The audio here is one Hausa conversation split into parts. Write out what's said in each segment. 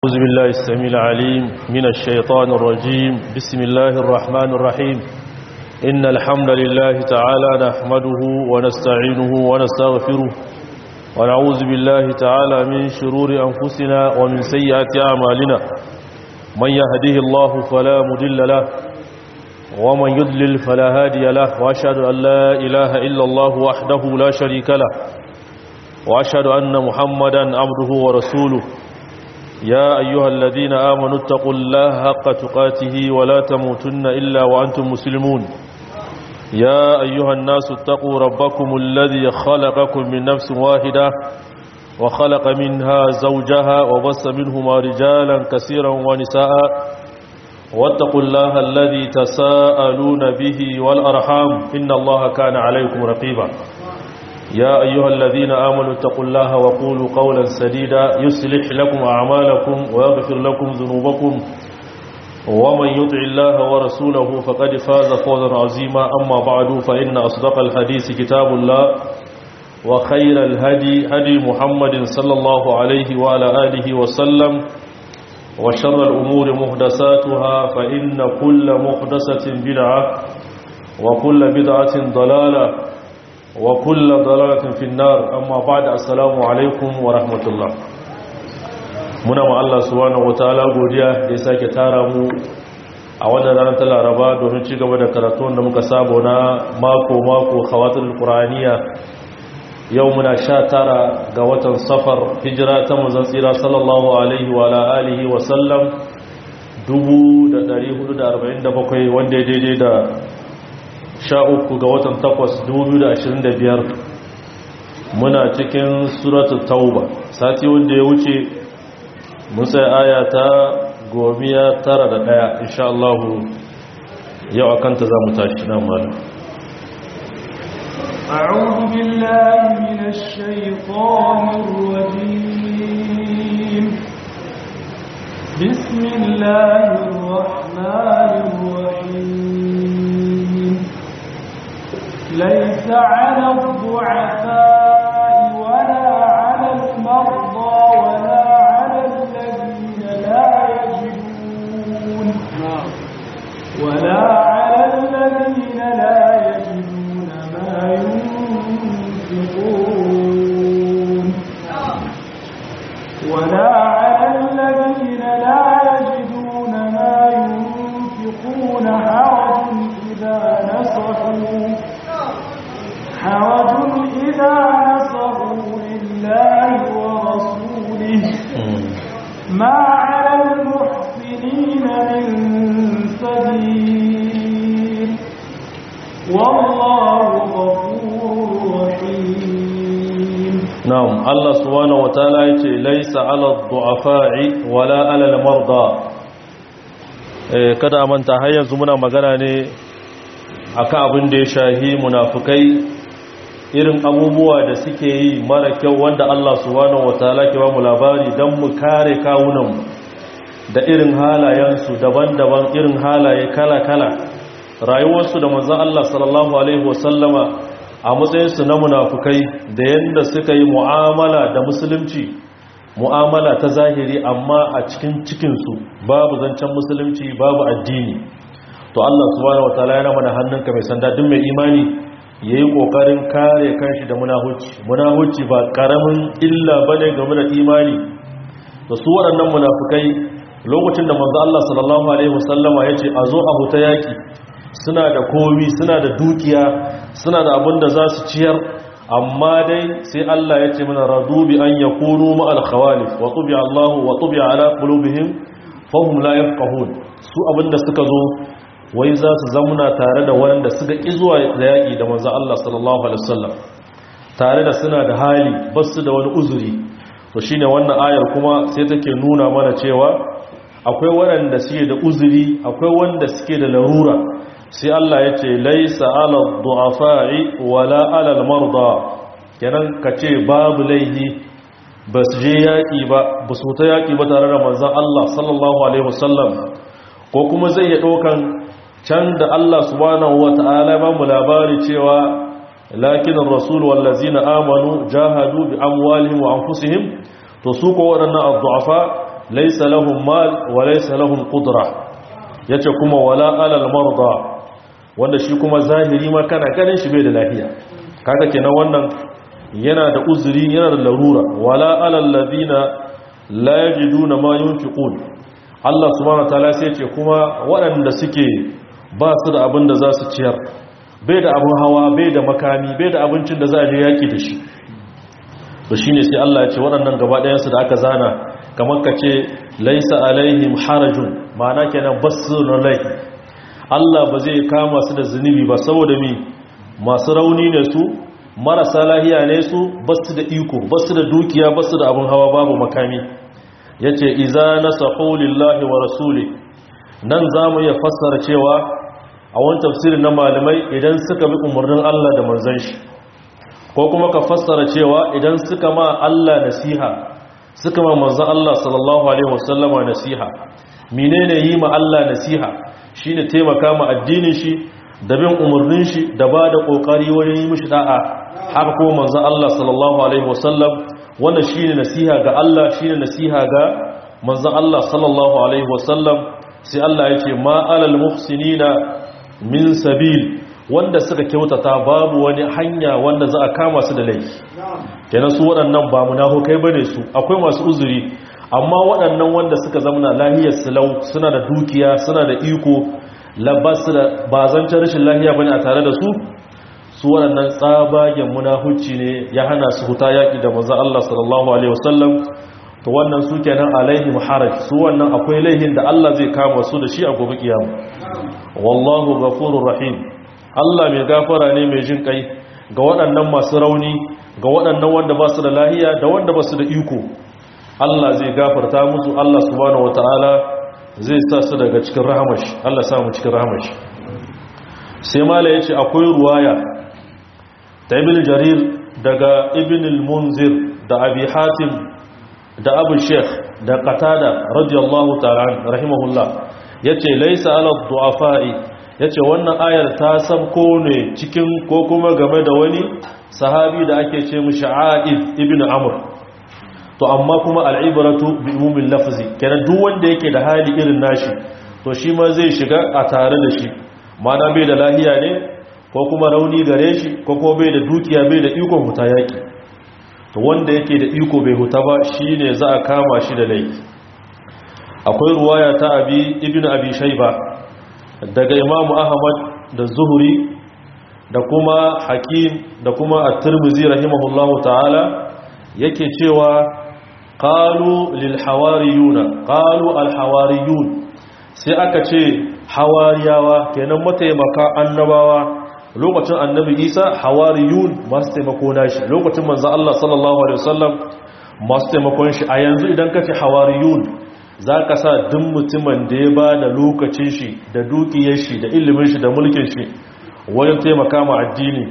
أعوذ بالله السميع العليم من الشيطان الرجيم بسم الله الرحمن الرحيم إن الحمد لله تعالى نحمده ونستعينه ونستغفره ونعوذ بالله تعالى من شرور أنفسنا ومن سيئات أعمالنا من يهده الله فلا مضل له ومن يضلل فلا هادي له وأشهد أن لا إله إلا الله وحده لا شريك له وأشهد أن محمدا عبده ورسوله يا أيها الذين آمنوا اتقوا الله حق تقاته ولا تموتن إلا وأنتم مسلمون يا أيها الناس اتقوا ربكم الذي خلقكم من نفس واحدة وخلق منها زوجها وبص منهما رجالا كثيرا ونساء واتقوا الله الذي تساءلون به والأرحام إن الله كان عليكم رقيبا يا أيها الذين آمنوا اتقوا الله وقولوا قولا سديدا يصلح لكم أعمالكم ويغفر لكم ذنوبكم ومن يطع الله ورسوله فقد فاز فوزا عظيما أما بعد فإن أصدق الحديث كتاب الله وخير الهدي هدي محمد صلى الله عليه وعلى آله وسلم وشر الأمور محدثاتها فإن كل محدثة بدعة وكل بدعة ضلالة وكل ضلالة في النار أما بعد السلام عليكم ورحمة الله muna ma Allah subhanahu wataala godiya da ya sake tara mu a wannan ranar ta Laraba domin ci gaba da karatu da muka sabo na mako mako khawatul qur'aniya yau muna tara ga watan safar hijira ta manzon tsira sallallahu alaihi wa alihi wa sallam 1447 wanda ya daidai da sha uku ga watan takwas biyar muna cikin suratu tauba sati wanda ya wuce musa aya ta gomiya tara da daya insha Allah yau a kanta za mu tashi nan mana أعوذ بالله من الشيطان الرجيم بسم الله الرحمن الرحيم ليس على الضعفاء ولا على المرضى ولا على الذين لا يجدون ولا على الذين لا يجدون ما ينفقون ولا على الذين لا يجدون ما ينفقون حرج إذا نصحوا حرج إذا نصروا لله ورسوله ما على المحسنين من سبيل والله غفور رحيم نعم الله سبحانه وتعالى يقول ليس على الضعفاء ولا على المرضى kada a manta har yanzu muna magana ne akan abin da ya shahi munafukai irin abubuwa da suke yi mara kyau wanda Allah subhanahu wataala ke ba mu labari don mu kare kawunanmu da irin halayensu daban-daban irin halaye kala-kala rayuwarsu da manzan Allah sallallahu alaihi wasallama a matsayinsu na munafukai da yadda suka yi mu'amala da musulunci mu'amala ta zahiri amma a cikin cikinsu babu zancen musulunci babu addini to Allah subhanahu wataala yana mana hannunka mai sanda duk mai imani ya yi ƙoƙarin kare kanshi da munahuci munahuci ba ƙaramin illa ba ne game da imani da su waɗannan munafukai lokacin da manzo Allah sallallahu alaihi wasallama ya ce a zo a huta yaƙi suna da komi suna da dukiya suna da abin da za su ciyar amma dai sai Allah ya ce mana radu bi an yakunu ma'al khawalif wa tubi Allahu wa tubi ala qulubihim fahum la yafqahun su abinda suka zo wai za su zamuna tare da wanda suka ƙi zuwa da yaƙi da manzo Allah sallallahu alaihi wasallam tare da suna da hali ba su da wani uzuri to shine wannan ayar kuma sai take nuna mana cewa akwai waɗanda suke da uzuri akwai wanda suke da larura sai Allah ya ce laisa ala du'afa'i wala ala al-marda kenan kace babu laihi ba su je yaƙi ba ba su ta yaƙi ba tare da manzon Allah sallallahu alaihi wasallam ko kuma zai ya ɗaukan can da Allah subhanahu wa ta'ala ba mu labari cewa lakin rasul wallazina amanu jahadu bi amwalihim wa anfusihim to su ko waɗannan addu'afa laysa lahum mal wa laysa lahum qudra yace kuma wala alal marda wanda shi kuma zahiri ma kana ganin shi bai da lafiya kaga kenan wannan yana da uzuri yana da larura wala alal ladina la yajiduna ma yunfiqun Allah subhanahu wataala sai ce kuma waɗanda suke ba su da abin da za su ciyar bai da abin hawa bai da makami bai da abincin da za a je yaki da shi to shine sai Allah ya ce waɗannan gaba ɗayansu da aka zana kamar ka ce laisa alaihim harajun ma'ana kenan basu laifi Allah ba zai kama su da zunubi ba saboda mi masu rauni ne su marasa lahiya ne su basu da iko basu da dukiya basu da abin hawa babu makami yace iza nasahu lillahi wa rasuli nan zamu iya fassara cewa a wani tafsirin na malamai idan suka bi umarnin Allah da manzon shi ko kuma ka fassara cewa idan suka ma Allah nasiha suka ma manzon Allah sallallahu alaihi wasallama nasiha menene yi ma Allah nasiha shine taimaka ma addinin shi da bin umarnin shi da ba da kokari wajen yi mishi da'a haka kuma manzon Allah sallallahu alaihi wasallam wannan shine nasiha ga Allah shine nasiha ga manzon Allah sallallahu alaihi wasallam sai Allah ya ce ma alal muhsinina min sabil wanda suka kyautata babu wani hanya wanda za a kama su da laifi kenan su waɗannan ba munafukai bane su akwai masu uzuri amma waɗannan wanda suka zamana lahiyar silau suna da dukiya suna da iko labbasu da bazancin rashin lahiya bane a tare da su su waɗannan tsabagen munafuci ne ya hana su huta yaƙi da manzon Allah sallallahu alaihi wasallam to wannan su kenan alaihim haraj su wannan akwai laihin da Allah zai kama su da shi a gobe kiyama wallahu ghafurur rahim Allah mai gafara ne mai jin kai ga waɗannan masu rauni ga waɗannan wanda ba su da lahiya da wanda ba su da iko Allah zai gafarta musu Allah subhanahu wataala zai sa su daga cikin rahamashi Allah sa mu cikin rahamashi sai mala yace akwai ruwaya ta ibn jarir daga ibn al-munzir da abi hatim da abu sheikh da qatada radiyallahu ta'ala rahimahullah yace laysa ala du'afa'i yace wannan ayar ta sabko ne cikin ko kuma game da wani sahabi da ake ce mishi A'id ibn Amr to amma kuma al'ibratu bi umumin lafzi kenan duk wanda yake da hali irin nashi to shi ma zai shiga a tare da shi mana bai da lahiya ne ko kuma rauni gare shi ko kuma bai da dukiya bai da ikon huta yaki to wanda yake da iko bai huta ba shine za a kama shi da laifi akwai ruwaya ta abi ibn abi shayba daga imamu ahmad da zuhuri da kuma hakim da kuma at-tirmidhi rahimahullahu ta'ala yake cewa qalu lil hawariyuna qalu al hawariyun sai aka ce hawariyawa kenan mataimaka annabawa lokacin annabi Isa hawariyun masu taimako nashi lokacin manzo Allah sallallahu alaihi wasallam masu taimakon shi a yanzu idan kace hawariyun zaka sa duk mutumin da ya ba da lokacin shi da dukiyar shi da ilimin shi da mulkin shi wajen taimaka ma addini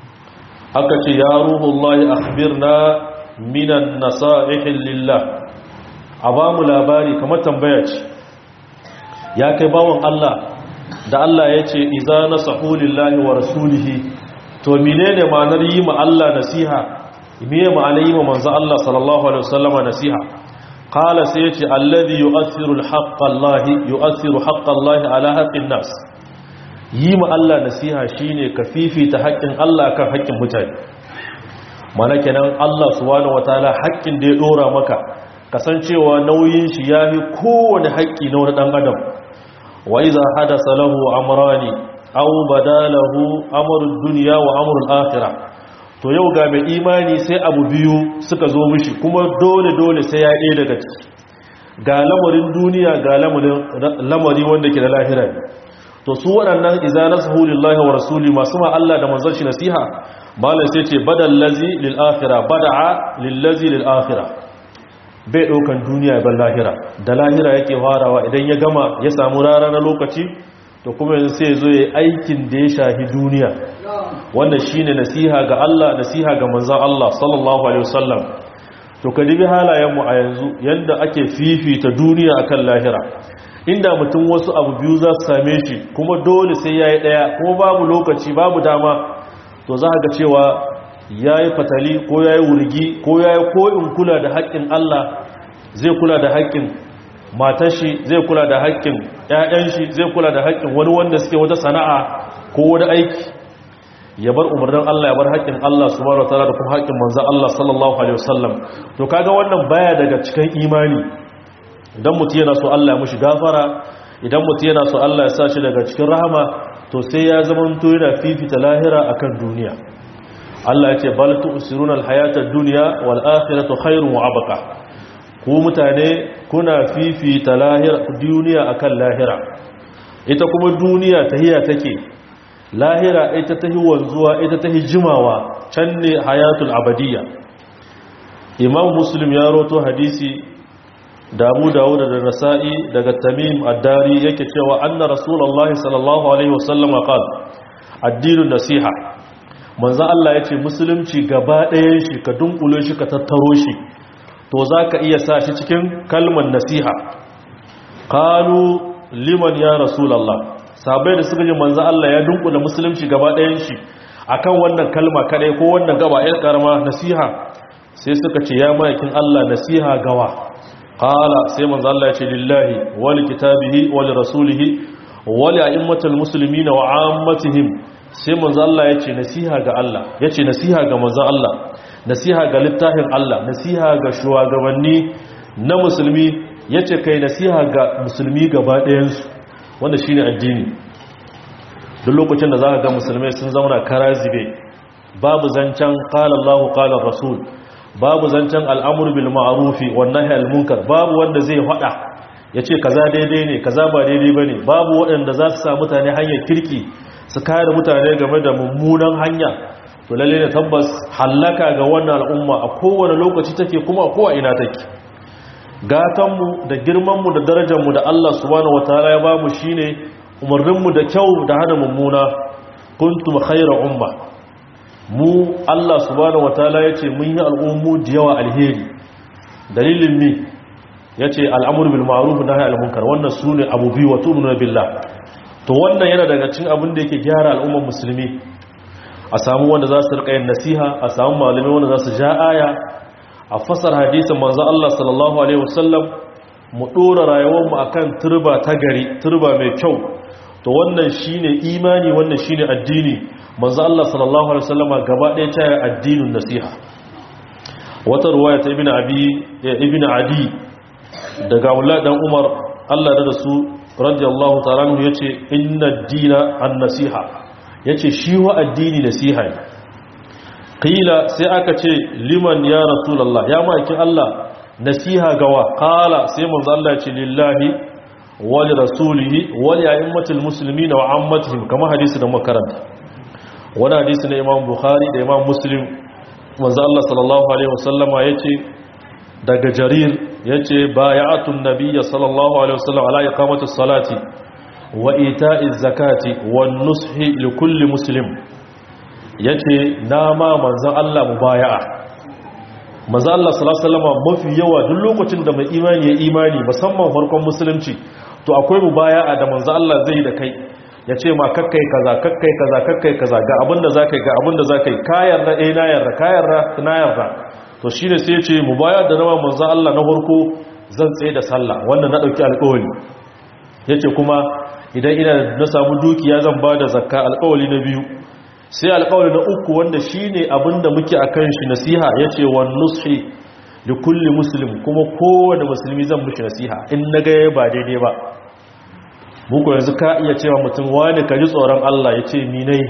aka ce ya ruhullahi akhbirna minan nasa'ihin lillah a ba mu labari kamar tambaya ce ya kai bawon Allah da Allah ya ce iza nasahu lillahi wa rasulihi to menene ma'anar yi ma Allah nasiha meye ma'anar yi ma manzo Allah sallallahu alaihi wasallama nasiha qala sai yace alladhi yu'athiru al-haqqa Allah yu'athiru haqqa Allah ala haqqin nas yi ma Allah nasiha shine ka fifita haƙƙin Allah kan haƙƙin mutane mana kenan Allah subhanahu wataala haƙƙin da ya dora maka kasancewa nauyin shi yafi kowane haƙƙi na wani dan adam wa idza hadasa lahu amrani aw badalahu amrud dunya wa amrul akhirah to yau ga mai imani sai abu biyu suka zo mishi kuma dole dole sai ya ɗaya daga ciki ga lamarin duniya ga lamari wanda ke da lahira to su waɗannan idza nasahu lillahi wa rasuli masu ma Allah da manzon shi nasiha malam sai ce badal lazi lil akhirah bada'a lil lazi lil akhirah bai daukan duniya ban lahira da lahira yake farawa idan ya gama ya samu rara na lokaci to kuma yanzu sai zo yayi aikin da ya shahi duniya wannan shine nasiha ga Allah nasiha ga manzon Allah sallallahu alaihi wasallam to ka dibi halayen mu a yanzu yanda ake fifita duniya akan lahira inda mutum wasu abu biyu za su same shi kuma dole sai yayi daya kuma babu lokaci babu dama to za ga cewa ya yi fatali ko ya yi wurgi ko ya yi ko'in kula da haƙƙin Allah zai kula da haƙƙin matar shi zai kula da haƙƙin ƴaƴan shi zai kula da haƙƙin wani wanda suke wata sana'a ko wani aiki ya bar umarnin Allah ya bar haƙƙin Allah subhanahu wataala da kuma haƙƙin manzon Allah sallallahu alaihi wasallam to kaga wannan baya daga cikin imani idan mutum yana so Allah ya mushi gafara idan mutum yana so Allah ya sa shi daga cikin rahama to sai ya zama to yana fifita lahira akan duniya Allah ya ce bal tu'siruna al-hayata ad-dunya wal akhiratu khairun wa abqa ku mutane kuna fifita lahira duniya akan lahira ita kuma duniya tahiya take lahira ita tahi wanzuwa ita tahi jimawa can ne hayatul abadiyya imam muslim ya roto hadisi da abu dawud da nasa'i daga tamim ad-dari yake cewa anna rasulullahi sallallahu alaihi wasallam qala addinun nasiha manzo Allah yace musulunci gaba ɗayan shi ka dunkule shi ka tattaro shi to zaka iya sa shi cikin kalmar nasiha qalu liman ya rasulullah sabai da suka ji manzo Allah ya dunkule musulunci gaba ɗayan shi akan wannan kalma kadai ko wannan gaba ɗaya karama nasiha sai suka ce ya maikin Allah nasiha gawa qala sai manzo Allah ya ce lillahi wa li kitabihi wa li rasulihi wa li a'immatil muslimin wa 'ammatihim sai manzo Allah ya ce nasiha ga Allah ya ce nasiha ga manzo Allah nasiha ga littafin Allah nasiha ga shugabanni na musulmi ya ce kai nasiha ga musulmi gaba ɗayansu wanda shi ne addini duk lokacin da za ka ga musulmai sun zauna kara zibe babu zancen ƙalallahu ƙalar rasul babu zancen al'amur bil ma'arufi wannan halmunkar babu wanda zai haɗa ya ce kaza daidai ne kaza ba daidai ba ne babu waɗanda za su sa mutane hanyar kirki su kare mutane game da mummunan hanya to lalle ne tabbas hallaka ga wannan al'umma a kowane lokaci take kuma a kowa ina take gatanmu da girmanmu da darajarmu da Allah subhanahu wataala ya bamu shine umarninmu da kyau da hana mummuna kuntum khayra umma mu Allah subhanahu wataala yace mun yi al'ummu da yawa alheri dalilin mi yace al'amru bil ma'ruf wa nahy anil munkar wannan sune abu biyu wa tu'minu billah to wannan yana daga cikin abin da yake gyara al'ummar musulmi a samu wanda za su rika yin nasiha a samu malamai wanda za su ja aya a fasar hadisin manzo Allah sallallahu alaihi wasallam mu dora rayuwarmu akan turba ta gari turba mai kyau to wannan shine imani wannan shine addini manzo Allah sallallahu alaihi wasallama gaba ɗaya ta yi addinin nasiha wata ruwaya ta ibnu abi ibnu adi daga Abdullah dan Umar Allah da su radiyallahu ta'ala anhu yace inna ad-dina an-nasiha yace shi wa addini nasiha ne qila sai aka ce liman ya rasulullah ya maki Allah nasiha gawa qala sai manzo Allah ce lillahi wa li rasulihi wa li a'immatil muslimin wa ammatihim kama hadisi da makaranta wani hadisi na Imam Bukhari da Imam Muslim manzo Allah sallallahu alaihi wasallama yace daga jarir yace bay'atun nabiyyi sallallahu alaihi wasallam ala iqamatis salati wa ita'iz zakati wan nushi likulli muslim ya ce na ma manzan Allah mu baya'a manzan Allah salasalama mafi yawa duk lokacin da mai imani ya imani musamman farkon musulunci to akwai mu baya'a da manzan Allah zai da kai ya ce ma kakkai kaza kakkai kaza kakkai kaza ga abinda za ka yi ga abinda za ka yi kayar da ɗaya na yarda kayar da na yarda to shi ne sai ce mu baya da nama manzan Allah na farko zan tsaye da sallah wannan na ɗauki alƙawali ya ce kuma idan ina na samu dukiya zan ba da zakka alƙawali na biyu sai alƙawari na uku wanda shi ne abinda muke a kan shi nasiha ya ce wa nushi da kulli musulmi kuma kowane musulmi zan mushi nasiha in na gaya ba daidai ba muku yanzu ka iya cewa mutum wani ka ji tsoron Allah ya ce minai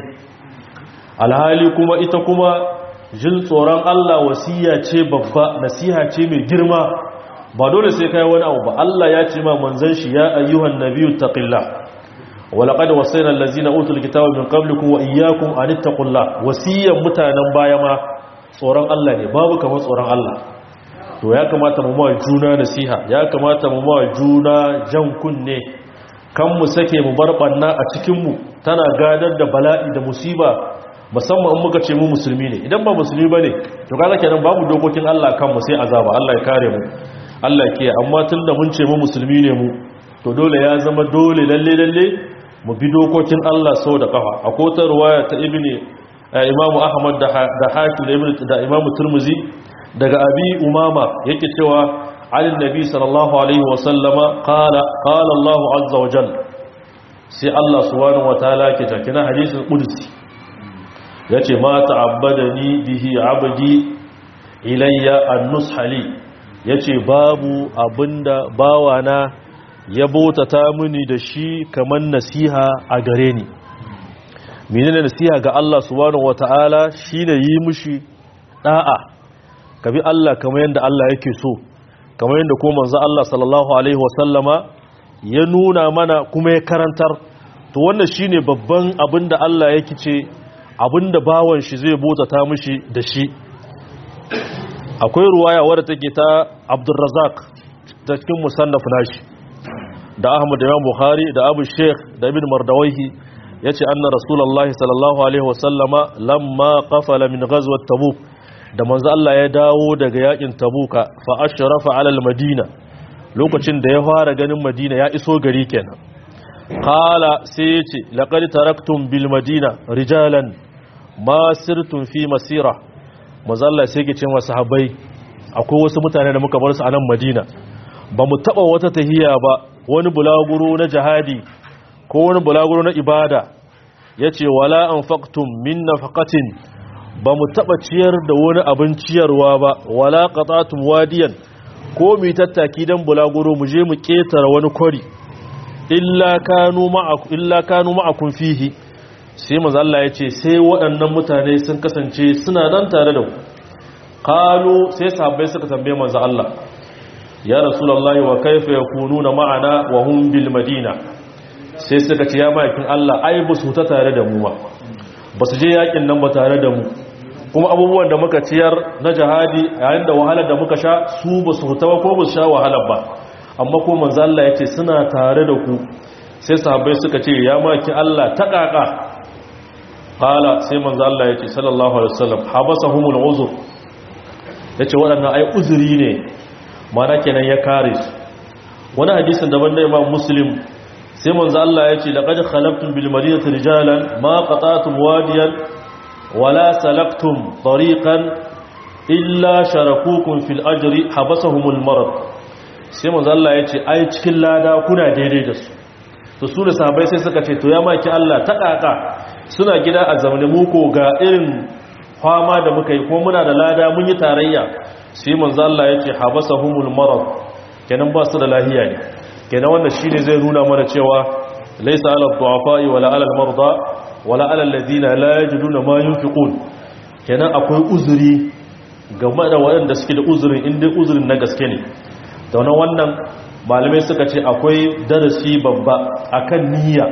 alhali kuma ita kuma jin tsoron Allah wasiya ce babba nasiha ce mai girma ba dole sai kai wani abu ba Allah ya ce ma manzon shi ya ayyuhan nabiyyu taqillah ولقد وصينا الذين اوتوا الكتاب من قبلكم واياكم ان اتقوا الله wasiyan mutanen baya ma tsoron Allah ne babu kamar tsoron Allah to ya kamata mu ma juna nasiha ya kamata mu ma juna jan kunne kan mu sake mu barbanna a cikin mu tana gadar da bala'i da musiba musamman in muka ce mu musulmi ne idan ba musulmi bane to kaga kenan babu dokokin Allah kan mu sai azaba Allah ya kare mu Allah ya kiyaye amma tunda mun ce mu musulmi ne mu to dole ya zama dole lalle lalle mu bi dokokin Allah sau da kafa a kotar ruwaya ta ibini imamu ahmad da hakim da ibini da imamu turmuzi daga abi umama yake cewa عن النبي صلى الله عليه وسلم قال قال الله عز وجل سي الله سبحانه وتعالى كتكنا حديث القدسي yace ma ta'abbadani bihi abdi ilayya an-nusha li yace babu abinda bawana ya bautata mini da shi kaman nasiha a gare ni menene nasiha ga Allah subhanahu wataala shine yi mushi da'a kabi Allah kamar yanda Allah yake so kamar yanda ko manzo Allah sallallahu alaihi wasallama ya nuna mana kuma ya karantar to wannan shine babban abinda Allah yake ce abinda bawan shi zai bautata mishi da shi akwai ruwaya wadda take ta Abdurrazzaq ta cikin musannaf nashi da Ahmad da Imam Bukhari da Abu Sheikh da Ibn Mardawayhi yace anna Rasulullahi sallallahu alaihi wasallama lamma qafala min ghazwat Tabuk da manzo Allah ya dawo daga yakin Tabuka fa ashrafa ala al-Madina lokacin da ya fara ganin Madina ya iso gari kenan qala sai yace laqad taraktum bil Madina rijalan ma sirtum fi masira manzo Allah sai yake cewa sahabbai akwai wasu mutane da muka bar su a nan Madina ba mu taba wata tahiya ba wani bulaguro na jihadi ko wani bulaguro na ibada yace wala anfaqtum min nafaqatin ba mu taɓa ciyar da wani abin ciyarwa ba wala qatatum wadiyan ko mu tattaki dan bulaguro mu je mu ketara wani kwari illa kanu ma'akum illa kanu ma'akum fihi sai manzo Allah yace sai waɗannan mutane sun kasance suna nan tare da ku qalu sai sahabbai suka tambaye manzo Allah ya rasulullahi wa kaifa yakununa ma'ana wa hum bil madina sai suka ce ya ma'aikin Allah ai ba su ta tare da mu ba ba su je yakin nan ba tare da mu kuma abubuwan da muka ciyar na jihadi yayin da wahalar da muka sha su ba su huta ba ko ba su sha wahalar ba amma ko manzo Allah yace suna tare da ku sai sahabbai suka ce ya maki Allah ta kaka qala sai manzo Allah yace sallallahu alaihi wasallam habasahumul uzur yace waɗannan ai uzuri ne mana kenan ya kare su wani hadisin daban da Imam Muslim sai manzo Allah yace laqad khalaqtum bil madinati rijalan ma qata'tum wadiyan wala salaktum tariqan illa sharakukum fil ajri habasahumul marad sai manzo Allah yace ai cikin lada kuna daidai da su to su da sahabbai sai suka ce to ya maki Allah ta kaka suna gida a zamanin muko ga irin fama da muka yi ko muna da lada mun yi tarayya sai manzo Allah yace habasahumul marad kenan ba su da lahiya ne kenan wannan shine zai nuna mana cewa laysa ala du'afa wala ala al-marda wala ala alladhina la yajiduna ma yunfiqun kenan akwai uzuri game da waɗanda suke da uzurin inda uzurin na gaske ne da wannan malamai suka ce akwai darasi babba akan niyya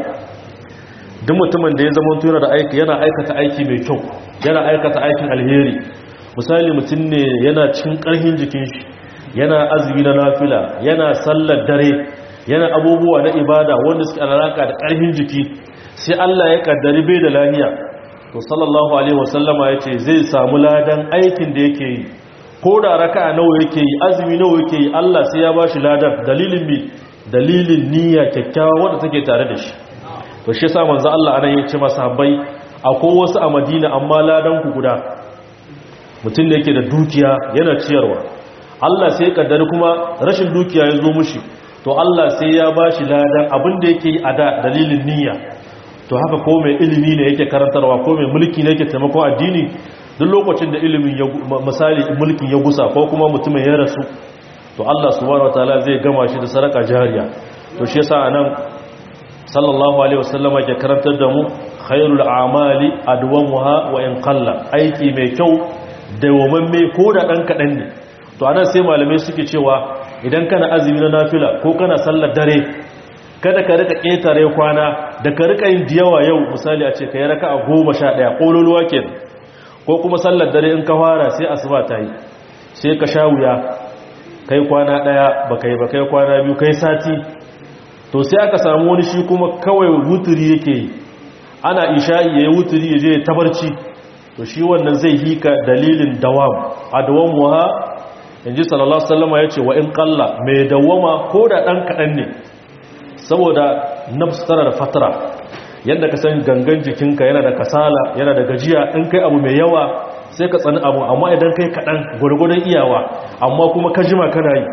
duk mutumin da ya zama tura da aiki yana aikata aiki mai kyau yana aikata aikin alheri misali mutum ne yana cikin ƙarfin jikin shi yana azumi na nafila yana sallar dare yana abubuwa na ibada wanda suke alaka da ƙarfin jiki sai Allah ya kaddari bai da lahiya to sallallahu alaihi wasallama yace zai samu ladan aikin da yake yi ko da raka'a nawa yake yi azumi nawa yake yi Allah sai ya bashi ladan dalilin mi dalilin niyya kyakkyawa wanda take tare da shi to shi yasa manzo Allah anan yace masa habbai akwai wasu a Madina amma ladan ku guda mutum da yake da dukiya yana ciyarwa Allah sai ya kaddari kuma rashin dukiya ya zo mushi to Allah sai ya bashi ladan abin da yake yi a da dalilin niyya to haka ko mai ilimi ne yake karantarwa ko mai mulki ne yake taimakon addini duk lokacin da ilimin ya misali mulkin ya gusa ko kuma mutumin ya rasu to Allah subhanahu wataala zai gama shi da saraka jariya to shi yasa anan sallallahu alaihi wasallam ke karantar da mu khairul a'mali adwamuha wa in qalla aiki mai kyau dawamamme ko da dan kadan ne to anan sai malamai suke cewa idan kana azumi na nafila ko kana sallar dare kada ka rika ƙetare kwana da ka rika yin diyawa yau misali a ce ka yi raka a goma sha ɗaya ƙololuwa ke ko kuma sallar dare in ka fara sai asuba ta yi sai ka sha wuya kai kwana ɗaya ba kai ba kai kwana biyu kai sati to sai aka samu wani shi kuma kawai wuturi yake yi ana isha'i ya yi wuturi ya je tabarci to shi wannan zai hika dalilin dawam a dawam waha in ji sallallahu sallama ya ce wa in kalla mai dawama ko da ɗan kaɗan ne saboda nafsu tana da fatara yadda ka san gangan jikinka yana da kasala yana da gajiya in kai abu mai yawa sai ka tsani abu amma idan kai kaɗan gwargwadon iyawa amma kuma ka jima kana yi to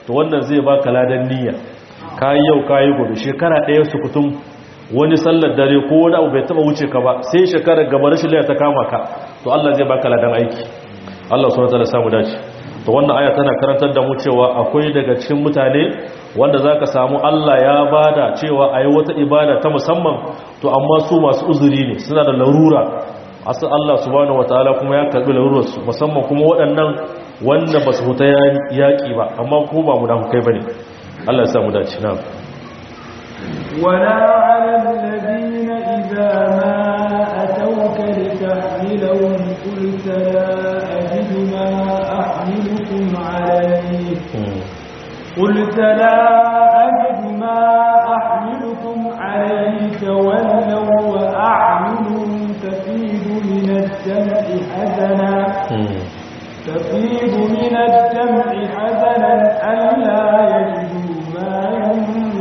to wannan zai baka ladan niyya kayi yau kayi gobe shekara ɗaya su kutum wani sallar dare ko wani abu bai taba wuce ka ba sai shekarar gaba rashin laya ta kama ka to Allah zai baka ladan aiki Allah subhanahu wataala samu dace to wannan aya tana karantar da mu cewa akwai daga cikin mutane wanda zaka samu Allah ya bada cewa ayi wata ibada ta musamman to amma su masu uzuri ne suna da larura asa Allah subhanahu wataala kuma ya karbi larurar su musamman kuma waɗannan wanda ba su huta yaƙi ba amma ko ba mu da kai bane Allah ya samu dace na'am ولا على الذين إذا ما أتوك لتحملهم قلت لا أجد ما أحملكم عليه قلت لا أجد ما أحملكم عليه تولوا وأعينهم تفيد من الدمع حزنا تفيد من الدمع حزنا ألا يجدوا ما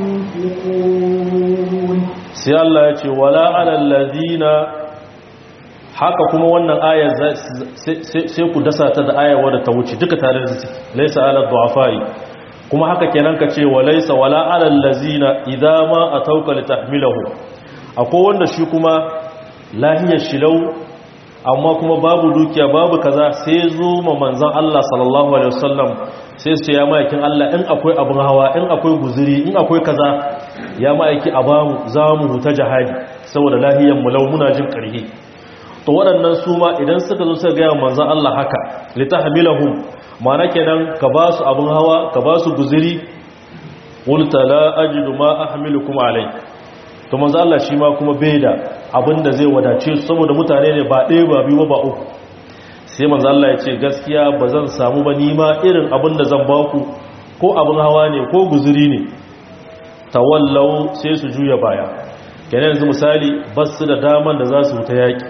ينفقون sai Allah ya ce wala alal ladina haka kuma wannan aya sai ku dasa ta da aya wadda ta wuce duka tare da ciki laysa alal du'afai kuma haka kenan ka ce walaysa wala alal ladina idza ma atauka litahmilahu akwai wanda shi kuma lahiyar shilau amma kuma babu dukiya babu kaza sai zo ma manzon Allah sallallahu alaihi wasallam sai su ce ya ma'aikin Allah in akwai abin hawa in akwai guzuri in akwai kaza ya ma'aiki a bamu za mu huta jihadi saboda lahiyar mu lau muna jin ƙarfi to waɗannan su ma idan suka zo suka gaya manzon Allah haka litahmilahum ma'ana kenan ka ba su abin hawa ka ba su guzuri qulta la ajidu ma ahmilukum alai to manzon Allah shi ma kuma bai da abinda zai wadace su saboda mutane ne ba ɗaya ba biyu ba uku sai manzo Allah ya ce gaskiya ba zan samu ba nima irin abin da zan baku ko abin hawa ne ko guzuri ne tawallau sai su juya baya kenan yanzu misali basu da daman da za su wuta yaki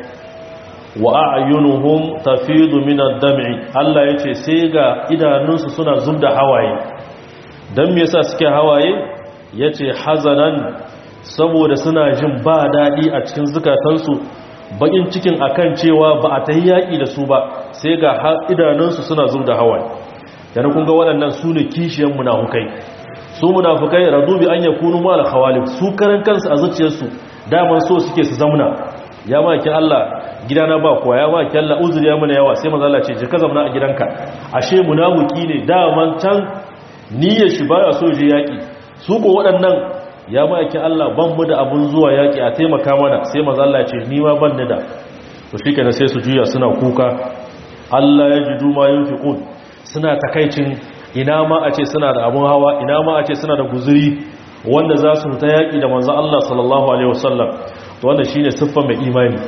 wa a'yunuhum tafidu min ad-dam'i Allah yace sai ga idanunsu suna zubda hawaye dan me yasa suke hawaye yace hazanan saboda suna jin ba dadi a cikin zukatansu bakin cikin akan cewa ba a ta yi yaƙi da su ba sai ga idanunsu suna zub da hawaye yana kun ga waɗannan su ne kishiyan munafukai su munafukai radu bi an yakunu mal khawalif su karan kansu a zuciyarsu daman so suke su zamna ya maki Allah gidana ba kuwa ya maki Allah uzuri ya mana yawa sai manzo Allah ce je ka zamna a gidanka ashe munafiki ne daman can niyyar shi baya so je yaƙi su ko waɗannan ya ma'aiki Allah ban mu da abun zuwa yaƙi a taimaka mana sai maza Allah ce ni ma ban da to shi kenan sai su juya suna kuka Allah ya ji duma yin fiƙun suna takaicin ina ma a ce suna da abun hawa ina ma a ce suna da guzuri wanda za su ta yaƙi da manzan Allah sallallahu alaihi wasallam to wannan shi ne siffa mai imani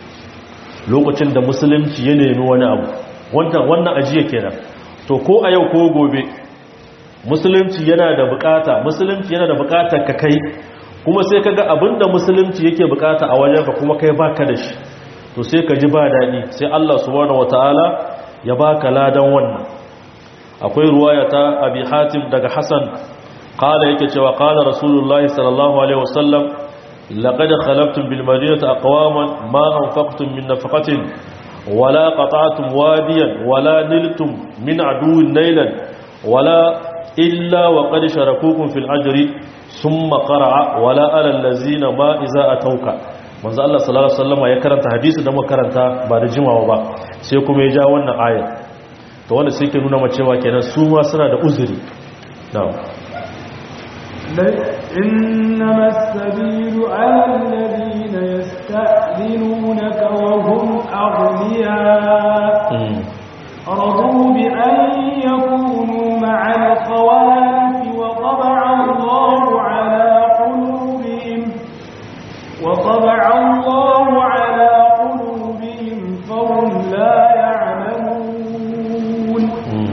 lokacin da musulunci ya nemi wani abu wannan ajiya kenan to ko a yau ko gobe musulunci yana da bukata musulunci yana da bukatar ka kai kuma sai kaga abinda musulunci yake bukata a wajenka kuma kai baka da shi to sai ka ji ba dadi sai Allah subhanahu wataala ya baka ladan wannan akwai ruwaya ta Abi Hatim daga Hassan qala yake cewa qala Rasulullahi sallallahu alaihi wasallam laqad khalaqtum bil madinati aqwaman ma anfaqtum min nafaqatin wala qata'tum wadiyan wala niltum min aduwwin nailan wala illa wa qad sharakukum fil ajri thumma qara'a wala ala allazina ma iza atauka manzo Allah sallallahu alaihi wasallam ya karanta hadisi da muka karanta ba da jimawa ba sai kuma ya ja wannan aya to wanda sai ke nuna ma cewa kenan su ma suna da uzuri na'am إنما السبيل على الذين يستأذنونك وهم أغنياء رضوا بأن يكونوا مع الخوالف وطبع الله على قلوبهم وطبع الله على قلوبهم فهم لا يعلمون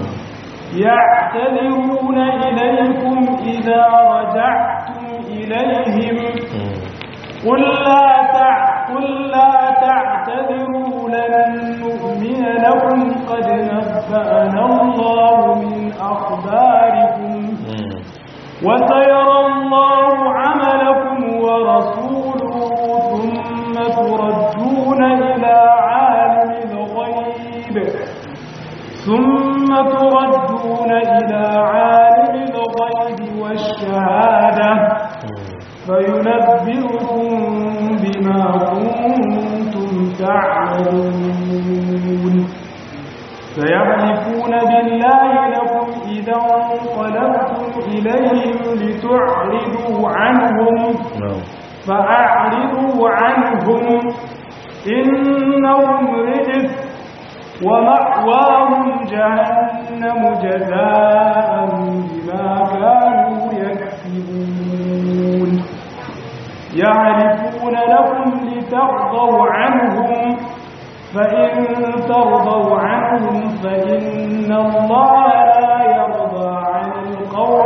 يعتذرون إليكم إذا رجعتم إليهم قل لا قل لا تعتذروا لن نؤمن لكم قد نبأنا الله من أخباركم وسيرى الله عملكم ورسوله ثم تردون إلى عالم الغيب ثم تردون إلى عالم فينبئكم بما كنتم تعملون سيحلفون بالله لكم إذا انقلبتم إليهم لتعرضوا عنهم فأعرضوا عنهم إنهم رجس ومأواهم جهنم جزاء بما كانوا يكسبون يعرفون لكم لترضوا عنهم فإن ترضوا عنهم فإن الله لا يرضى عن القوم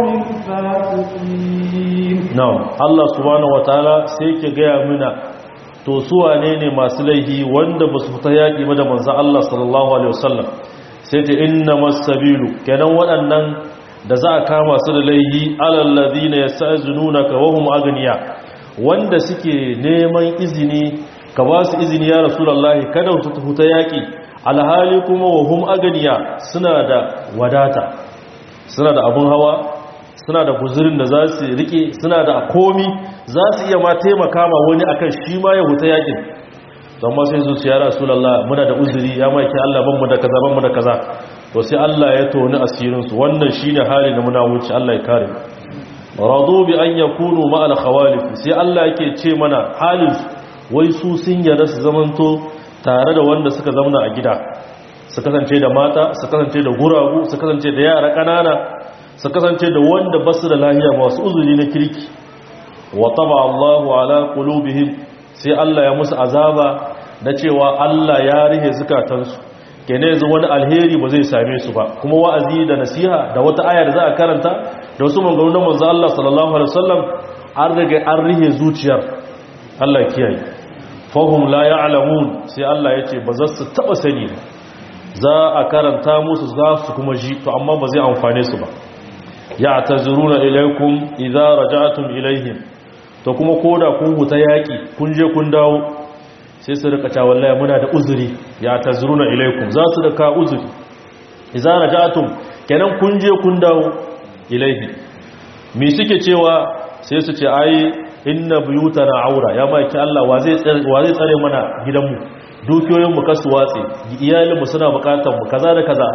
الفاسقين نعم الله سبحانه وتعالى سيكي gaya mana to su wane ne masu laifi wanda ba su fita yaƙi ba da manzan Allah sallallahu alaihi wasallam sai ta inna masabilu kenan waɗannan da za a kama su da laifi alallazina yasta'zinunaka wa hum aghniya wanda suke neman izini ka ba su izini ya rasulullahi kada su tafi ta yaƙi alhali kuma wa hum aghniya suna da wadata suna da abun hawa suna da guzurin da za su rike suna da komi za su iya ma taimaka ma wani akan shi ma ya huta yakin don ma sai zuciya ya rasulallah muna da uzuri ya maiki Allah ban mu da kaza ban mu da kaza to sai Allah ya toni asirin su wannan shine hali na muna wuce Allah ya kare radu bi an yakunu ma al khawalif sai Allah yake ce mana halin wai su sun yarda su zamanto tare da wanda suka zauna a gida su kasance da mata su kasance da guragu su kasance da yara kanana su kasance da wanda ba su da lahiya masu uzuri na kirki wa taba Allahu ala qulubihim sai Allah ya musu azaba na cewa Allah ya rihe zukatansu kene yanzu wani alheri ba zai same su ba kuma wa'azi da nasiha da wata aya da za a karanta da wasu maganganun manzo Allah sallallahu alaihi wasallam an rage an rihe zuciyar Allah kiyaye fahum la ya'lamun sai Allah ya ce ba za su taba sani ba za a karanta musu za su kuma ji to amma ba zai amfane su ba ya'tazuruna ilaykum idza raja'tum ilayhim to kuma koda kun huta yaki kun je kun dawo sai su rika cewa wallahi muna da uzuri ya'tazuruna ilaykum za su da ka uzuri idza raja'tum kenan kun je kun dawo ilayhi me suke cewa sai su ce ai inna buyutana aura ya maki Allah wa zai wa zai tsare mana gidanmu dukiyoyin mu kasu watsi iyalin mu suna bukatar mu kaza da kaza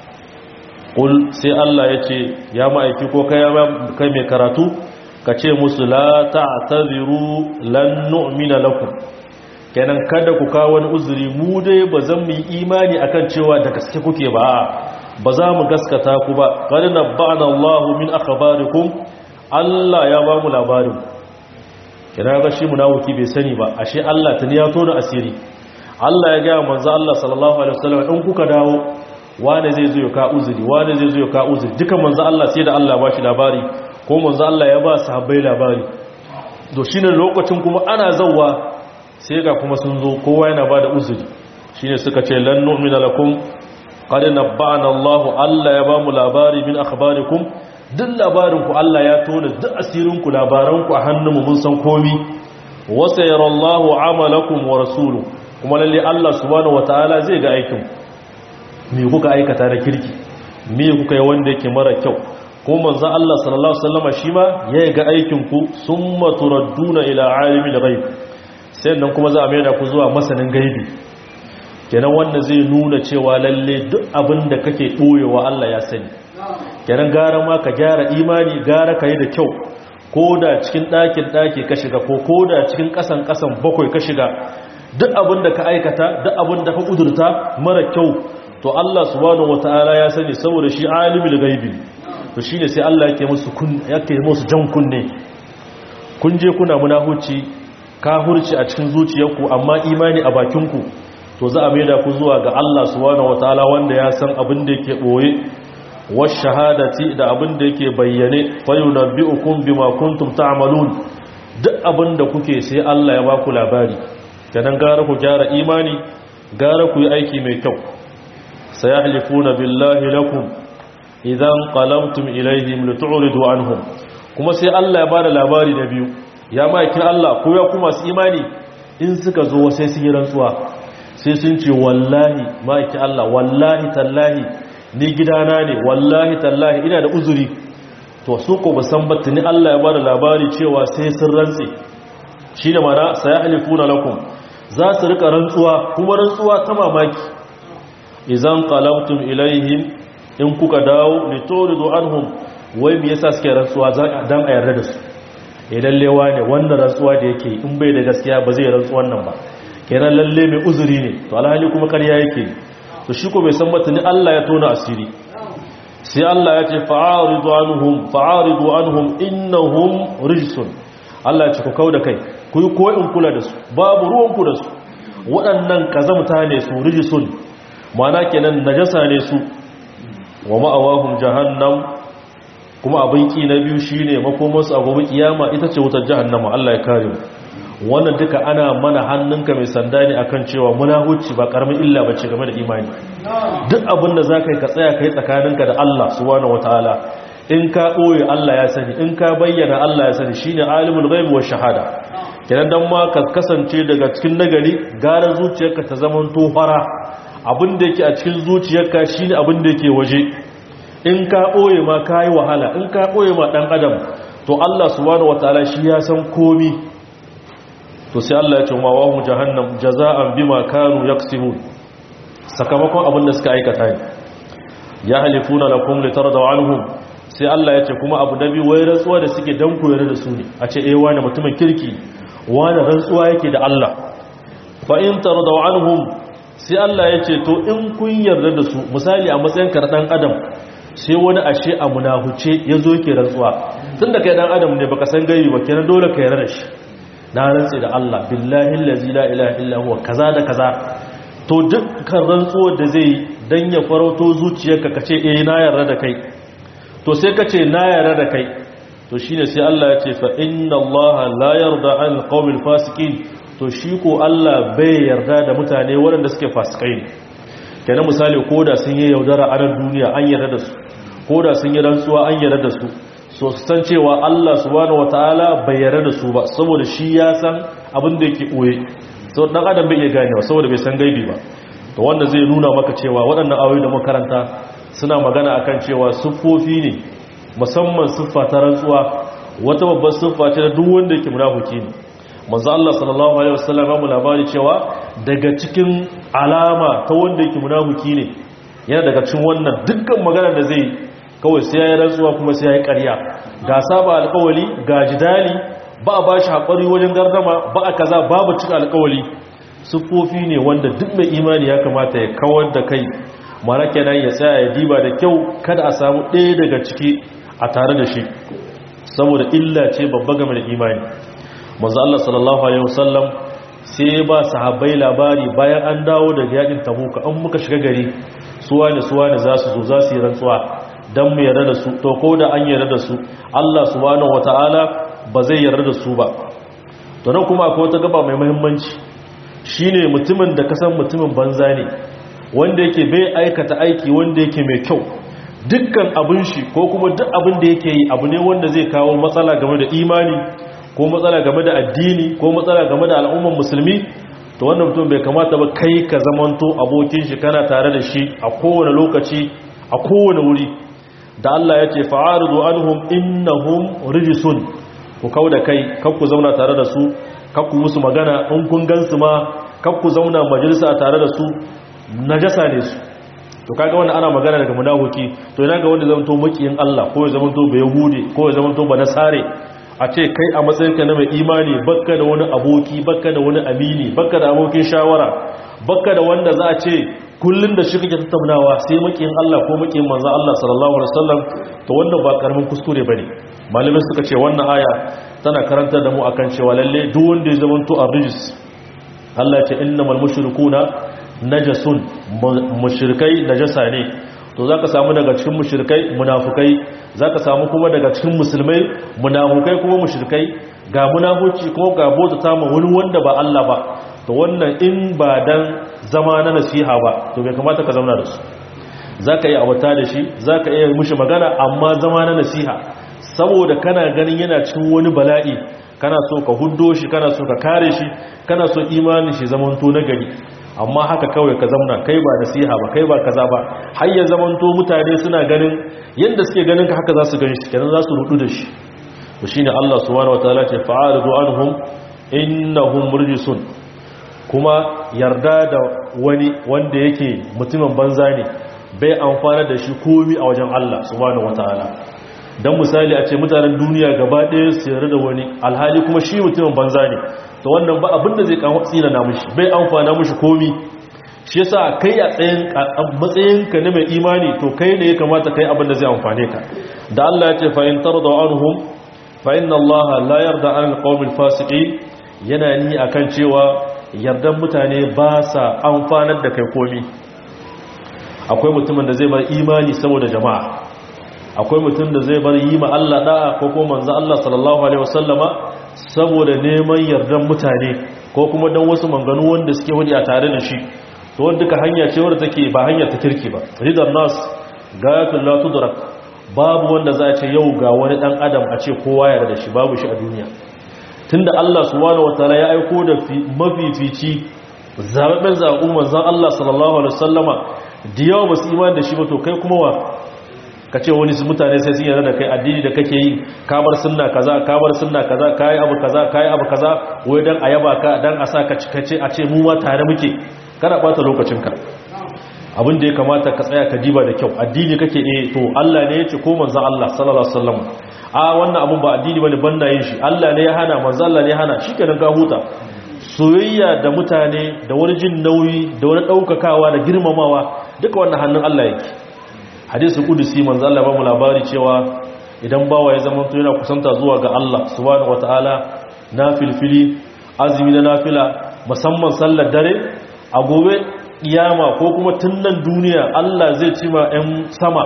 ƙul sai Allah ya ce ya ma'aiki ko kai mai karatu ka ce musu la ta'taziru lan nu'mina lakum kenan kada ku kawo wani uzuri mu dai ba zan mu yi imani akan cewa da gaske kuke ba ba za mu gaskata ku ba qad nabba'ana Allahu min akhbarikum Allah ya ba mu labarin kenan ga shi munafiki bai sani ba ashe Allah tuni ya tona asiri Allah ya ga manzo Allah sallallahu alaihi wasallam in kuka dawo wane zai zo ya ka uzuri wane zai zo ya ka uzuri duka manzo Allah sai da Allah ba shi labari ko manzo Allah ya ba sahabbai labari to shine lokacin kuma ana zawwa sai ga kuma sun zo kowa yana ba da uzuri shine suka ce lan nu'mina lakum qad nabba'ana Allah Allah ya ba mu labari min akhbarikum duk labarin ku Allah ya tona duk asirin ku labaran ku a hannunmu mun san komi wa sayarallahu amalakum wa rasuluhu kuma lalle Allah subhanahu wataala zai ga aikin ku me kuka aikata da kirki me kuka yi wanda yake mara kyau ko manzon Allah sallallahu alaihi wasallam shi ma ya ga aikin ku summa turadduna ila alimil ghaib sai nan kuma za a mai da ku zuwa masanin gaibi kenan wanda zai nuna cewa lalle duk abin da kake boyewa Allah ya sani kenan gara ma ka gyara imani gara ka yi da kyau ko da cikin ɗakin ɗaki ka shiga ko ko da cikin ƙasan ƙasan bakwai ka shiga duk abin da ka aikata duk abin da ka ƙudurta mara kyau to Allah subhanahu wataala ya sani saboda shi alimul gaibi to shine sai Allah yake musu kun yake musu jan kunne kun je kuna munahuci kafirci a cikin zuciyarku amma imani a bakinku to za a maida ku zuwa ga Allah subhanahu wataala wanda ya san abin da yake boye wash shahadati da abin da yake bayyane fayunabbi'ukum bima kuntum ta'malun duk abin da kuke sai Allah ya baku labari kenan gara ku gyara imani gara ku yi aiki mai kyau sayahlifuna billahi lakum idan qalamtum ilayhim litu'ridu anhum kuma sai Allah ya bada labari na biyu ya maikin Allah ko ya kuma su imani in suka zo sai sun yi rantsuwa sai sun ce wallahi maikin Allah wallahi tallahi ni gidana ne wallahi tallahi ina da uzuri to su ko ba san battini Allah ya bada labari cewa sai sun rantse shi da mana sayahlifuna lakum za su rika rantsuwa kuma rantsuwa ta mamaki idan qalabtum ilaihim in kuka dawo lituridu anhum wai me yasa suke rantsuwa dan a yarda da su idan lewa ne wannan rantsuwa da yake in bai da gaskiya ba zai rantsuwan nan ba kenan lalle mai uzuri ne to alhali kuma ƙarya yake to shi ko bai san batuni Allah ya tona asiri sai Allah ya ce fa'aridu anhum fa'aridu anhum innahum rijsun Allah ya ce ku kauda kai ku yi koyin kula da su babu ruwan ku da su waɗannan kazamta ne su rijsun ma'ana kenan najasa ne su wa ma'awahum jahannam kuma abin ki na biyu shine makomarsu a gobe kiyama ita ce wutar jahannama Allah ya kare mu wannan duka ana mana hannunka mai sanda ne akan cewa munahuci ba karamin illa bace game da imani duk abin da zaka yi ka tsaya kai tsakaninka da Allah subhanahu wataala in ka boye Allah ya sani in ka bayyana Allah ya sani shine alimul ghaibi wash shahada kenan dan ma ka kasance daga cikin nagari gara zuciyarka ta zaman tofara abin da yake a cikin zuciyarka shine abin da yake waje in ka boye ma kai wahala in ka boye ma dan adam to Allah subhanahu wataala shi ya san komi to sai Allah ya ce ma wahu jahannam jaza'an bima kanu yaksibun sakamakon abin da suka aikata ne ya halifuna lakum litardaw anhum sai Allah ya ce kuma abu dabi wai rantsuwa da suke dan koyar da su ne a ce eh wani mutumin kirki wani rantsuwa yake da Allah fa in tardaw anhum sai Allah ya ce to in kun yarda da su misali a matsayin ka dan adam sai wani ashe a munahuce yazo yake rantsuwa tunda kai dan adam ne baka san gaibi ba kenan dole ka yarda da shi na rantse da Allah billahi allazi la ilaha illa huwa kaza da kaza to dukkan rantsuwar da zai dan ya farauto zuciyarka kace eh na yarda da kai to sai kace na yarda da kai to shine sai Allah ya ce fa inna Allah la yarda an alqawmil fasiqin to shi ko Allah bai yarda da mutane waɗanda suke fasikai ne kenan misali koda sun yi yaudara a ran duniya an yarda da su koda sun yi rantsuwa an yarda da su so su san cewa Allah subhanahu wataala bai yarda da su ba saboda shi ya san abin da yake koye so dan adam bai iya ganewa saboda bai san gaibi ba to wanda zai nuna maka cewa waɗannan ayoyi da makaranta suna magana akan cewa siffofi ne musamman siffa ta rantsuwa wata babbar siffa ce da duk wanda yake munafiki ne manzo Allah sallallahu alaihi wasallam ya mu labari cewa daga cikin alama ta wanda yake munafiki ne yana daga cikin wannan dukkan magana da zai kawai sai ya yi rantsuwa kuma sai ya yi ƙarya ga saba alƙawali ga jidali ba a ba shi haƙari wajen gardama ba a kaza babu cika alƙawali siffofi ne wanda duk mai imani ya kamata ya kawar da kai mara kenan ya tsaya ya diba da kyau kada a samu ɗaya daga ciki a tare da shi saboda illa ce babba game da imani manzo Allah sallallahu alaihi wasallam sai ba sahabbai labari bayan an dawo daga yakin tabuka an muka shiga gari suwa ne suwa ne za su zo za su yi rantsuwa don mu yarda da su to ko da an yarda da su Allah subhanahu wata'ala ba zai yarda da su ba to nan kuma akwai wata gaba mai muhimmanci shine mutumin da kasan mutumin banza ne wanda yake bai aikata aiki wanda yake mai kyau dukkan abin shi ko kuma duk abin da yake yi abu ne wanda zai kawo matsala game da imani ko matsala game da addini ko matsala game da al'umman musulmi to wannan mutum bai kamata ba kai ka zamanto abokin shi kana tare da shi a kowane lokaci a kowane wuri da Allah ya ce fa'aridu anhum innahum rijisun ku kau da kai kakku zauna tare da su kakku musu magana in kun gansu ma kakku zauna majalisa tare da su najasa ne su to kaga wannan ana magana daga munafiki to ina ga wanda zamanto makiyin Allah ko ya zamanto ba yahudi ko ya zamanto ba nasare a ce kai a matsayinka na mai imani bakka da wani aboki bakka da wani amini bakka da abokin shawara bakka da wanda za a ce kullun da shi kake tattaunawa sai makiyin Allah ko makiyin manzon Allah sallallahu alaihi wasallam to wannan ba karamin kuskure bane malamai suka ce wannan aya tana karantar da mu akan cewa lalle duk wanda ya zamanto arrijis Allah ya ce innamal mushrikuna najasun mushrikai najasa ne to zaka samu daga cikin mushrikai munafukai zaka samu kuma daga cikin musulmai munafukai kuma mushrikai ga munafuci kuma ga bota ta wani wanda ba Allah ba to wannan in ba dan zama na nasiha ba to bai kamata ka zauna da su zaka yi abata da shi zaka iya mushi magana amma zama na nasiha saboda kana ganin yana cikin wani bala'i kana so ka huddo shi kana so ka kare shi kana so imanin shi zaman to na gari amma haka kawai ka zamna kai ba nasiha ba kai ba kaza ba har ya zamanto mutane suna ganin yanda suke ganin ka haka za su gani shi kenan za su rudu da shi to shine Allah subhanahu wataala ce fa'aridu anhum innahum murjisun kuma yarda da wani wanda yake mutumin banza ne bai amfana da shi komi a wajen Allah subhanahu wataala dan misali a ce mutanen duniya gaba ɗaya su yarda da wani alhali kuma shi mutumin banza ne to wannan ba abinda zai kawo tsina na mushi bai amfana mushi komi shi yasa kai a tsayin matsayin ka na mai imani to kai ne ya kamata kai abinda zai amfane ka da Allah ya ce fa in tarda anhum fa inna Allah la yarda an alqawmil fasiqin yana ni akan cewa yardan mutane ba sa amfanar da kai komi akwai mutumin da zai bar imani saboda jama'a akwai mutum da zai bar yi ma Allah da'a ko kuma manzo Allah sallallahu alaihi wasallama saboda neman yardan mutane ko kuma dan wasu manganu wanda suke hudi a tare da shi to wanda duka hanya ce wadda take ba hanya ta kirki ba ridan nas gayatul la tudrak babu wanda za a ce yau ga wani dan adam a ce kowa ya da shi babu shi a duniya tunda Allah subhanahu wataala ya aiko da mafifici zababben zaɓu manzon Allah sallallahu alaihi wasallama da yawa basu imani da shi ba to kai kuma wa ka ce wani mutane sai sun yarda da kai addini da kake yi kabar sunna kaza kabar sunna kaza kai abu kaza kai abu kaza wai dan ayaba ka dan a sa ka cikace a ce mu ma tare muke kada bata lokacin ka abin da ya kamata ka tsaya ka diba da kyau addini kake eh to Allah ne ya ce ko manzon Allah sallallahu alaihi wasallam a wannan abun ba addini bane banda yin shi Allah ne ya hana manzon Allah ne ya hana shikenan ka huta soyayya da mutane da wani jin nauyi da wani daukakawa da girmamawa duka wannan hannun Allah yake hadisul qudusi manzo Allah ba mu labari cewa idan bawa ya zama yana kusanta zuwa ga Allah subhanahu wataala nafilfili azumi da nafila musamman sallar dare a gobe kiyama ko kuma tunnan duniya Allah zai ci ma 'yan sama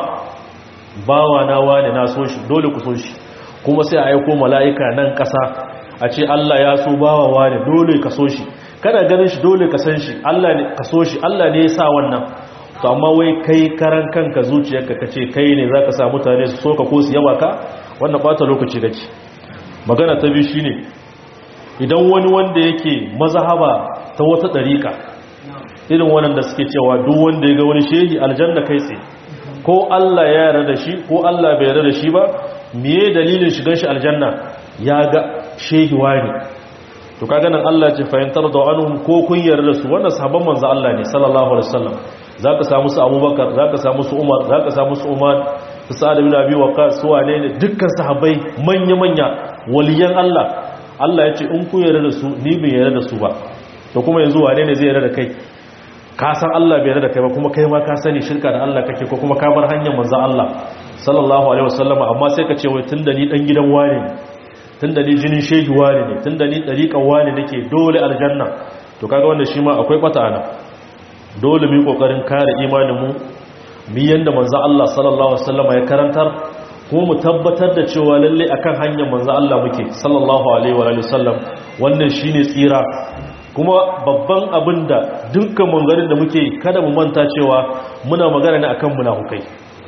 bawa na wane na so shi dole ku so shi kuma sai a aiko mala'ika nan ƙasa a ce Allah ya so bawa wane dole ka so shi kana ganin shi dole ka san shi Allah ne ka so shi Allah ne ya sa wannan to amma wai kai karan kanka zuciyarka kace kai ne zaka sa mutane su soka ko su yaba ka wannan bata lokaci gaci magana ta biyu shine idan wani wanda yake mazhaba ta wata dariƙa irin wannan da suke cewa duk wanda ya ga wani shehi aljanna kai tsaye ko Allah ya yarda da shi ko Allah bai yarda da shi ba meye dalilin shigan shi aljanna ya ga shehi wani to kaga nan Allah ya ce fahimtar da anhum ko kun yarda da su wannan sahabban manzo Allah ne sallallahu alaihi wasallam za ka samu su abubakar za ka samu su umar za ka samu su umar su sa'ad bin abi waqas su wane ne dukkan sahabbai manya-manya waliyan Allah Allah ya ce in ku yarda da su ni bai yarda da su ba to kuma yanzu wane ne zai yarda da kai ka san Allah bai yarda da kai ba kuma kai ma ka sani shirka da Allah kake ko kuma ka bar hanyar manzon Allah sallallahu alaihi wasallam amma sai ka ce wai tunda ni dan gidan wane ne tunda ni jinin shehi wane ne tunda ni dariƙan wane nake dole aljanna to kaga wannan shi ma akwai kwata ana dole mu yi kokarin kare imaninmu mu yanda manzo Allah sallallahu alaihi wasallam ya karantar kuma mu tabbatar da cewa lalle akan hanyar manzo Allah muke sallallahu alaihi wa alihi wasallam wannan shine tsira kuma babban abin da dukkan mangarin da muke kada mu manta cewa muna magana ne akan munafukai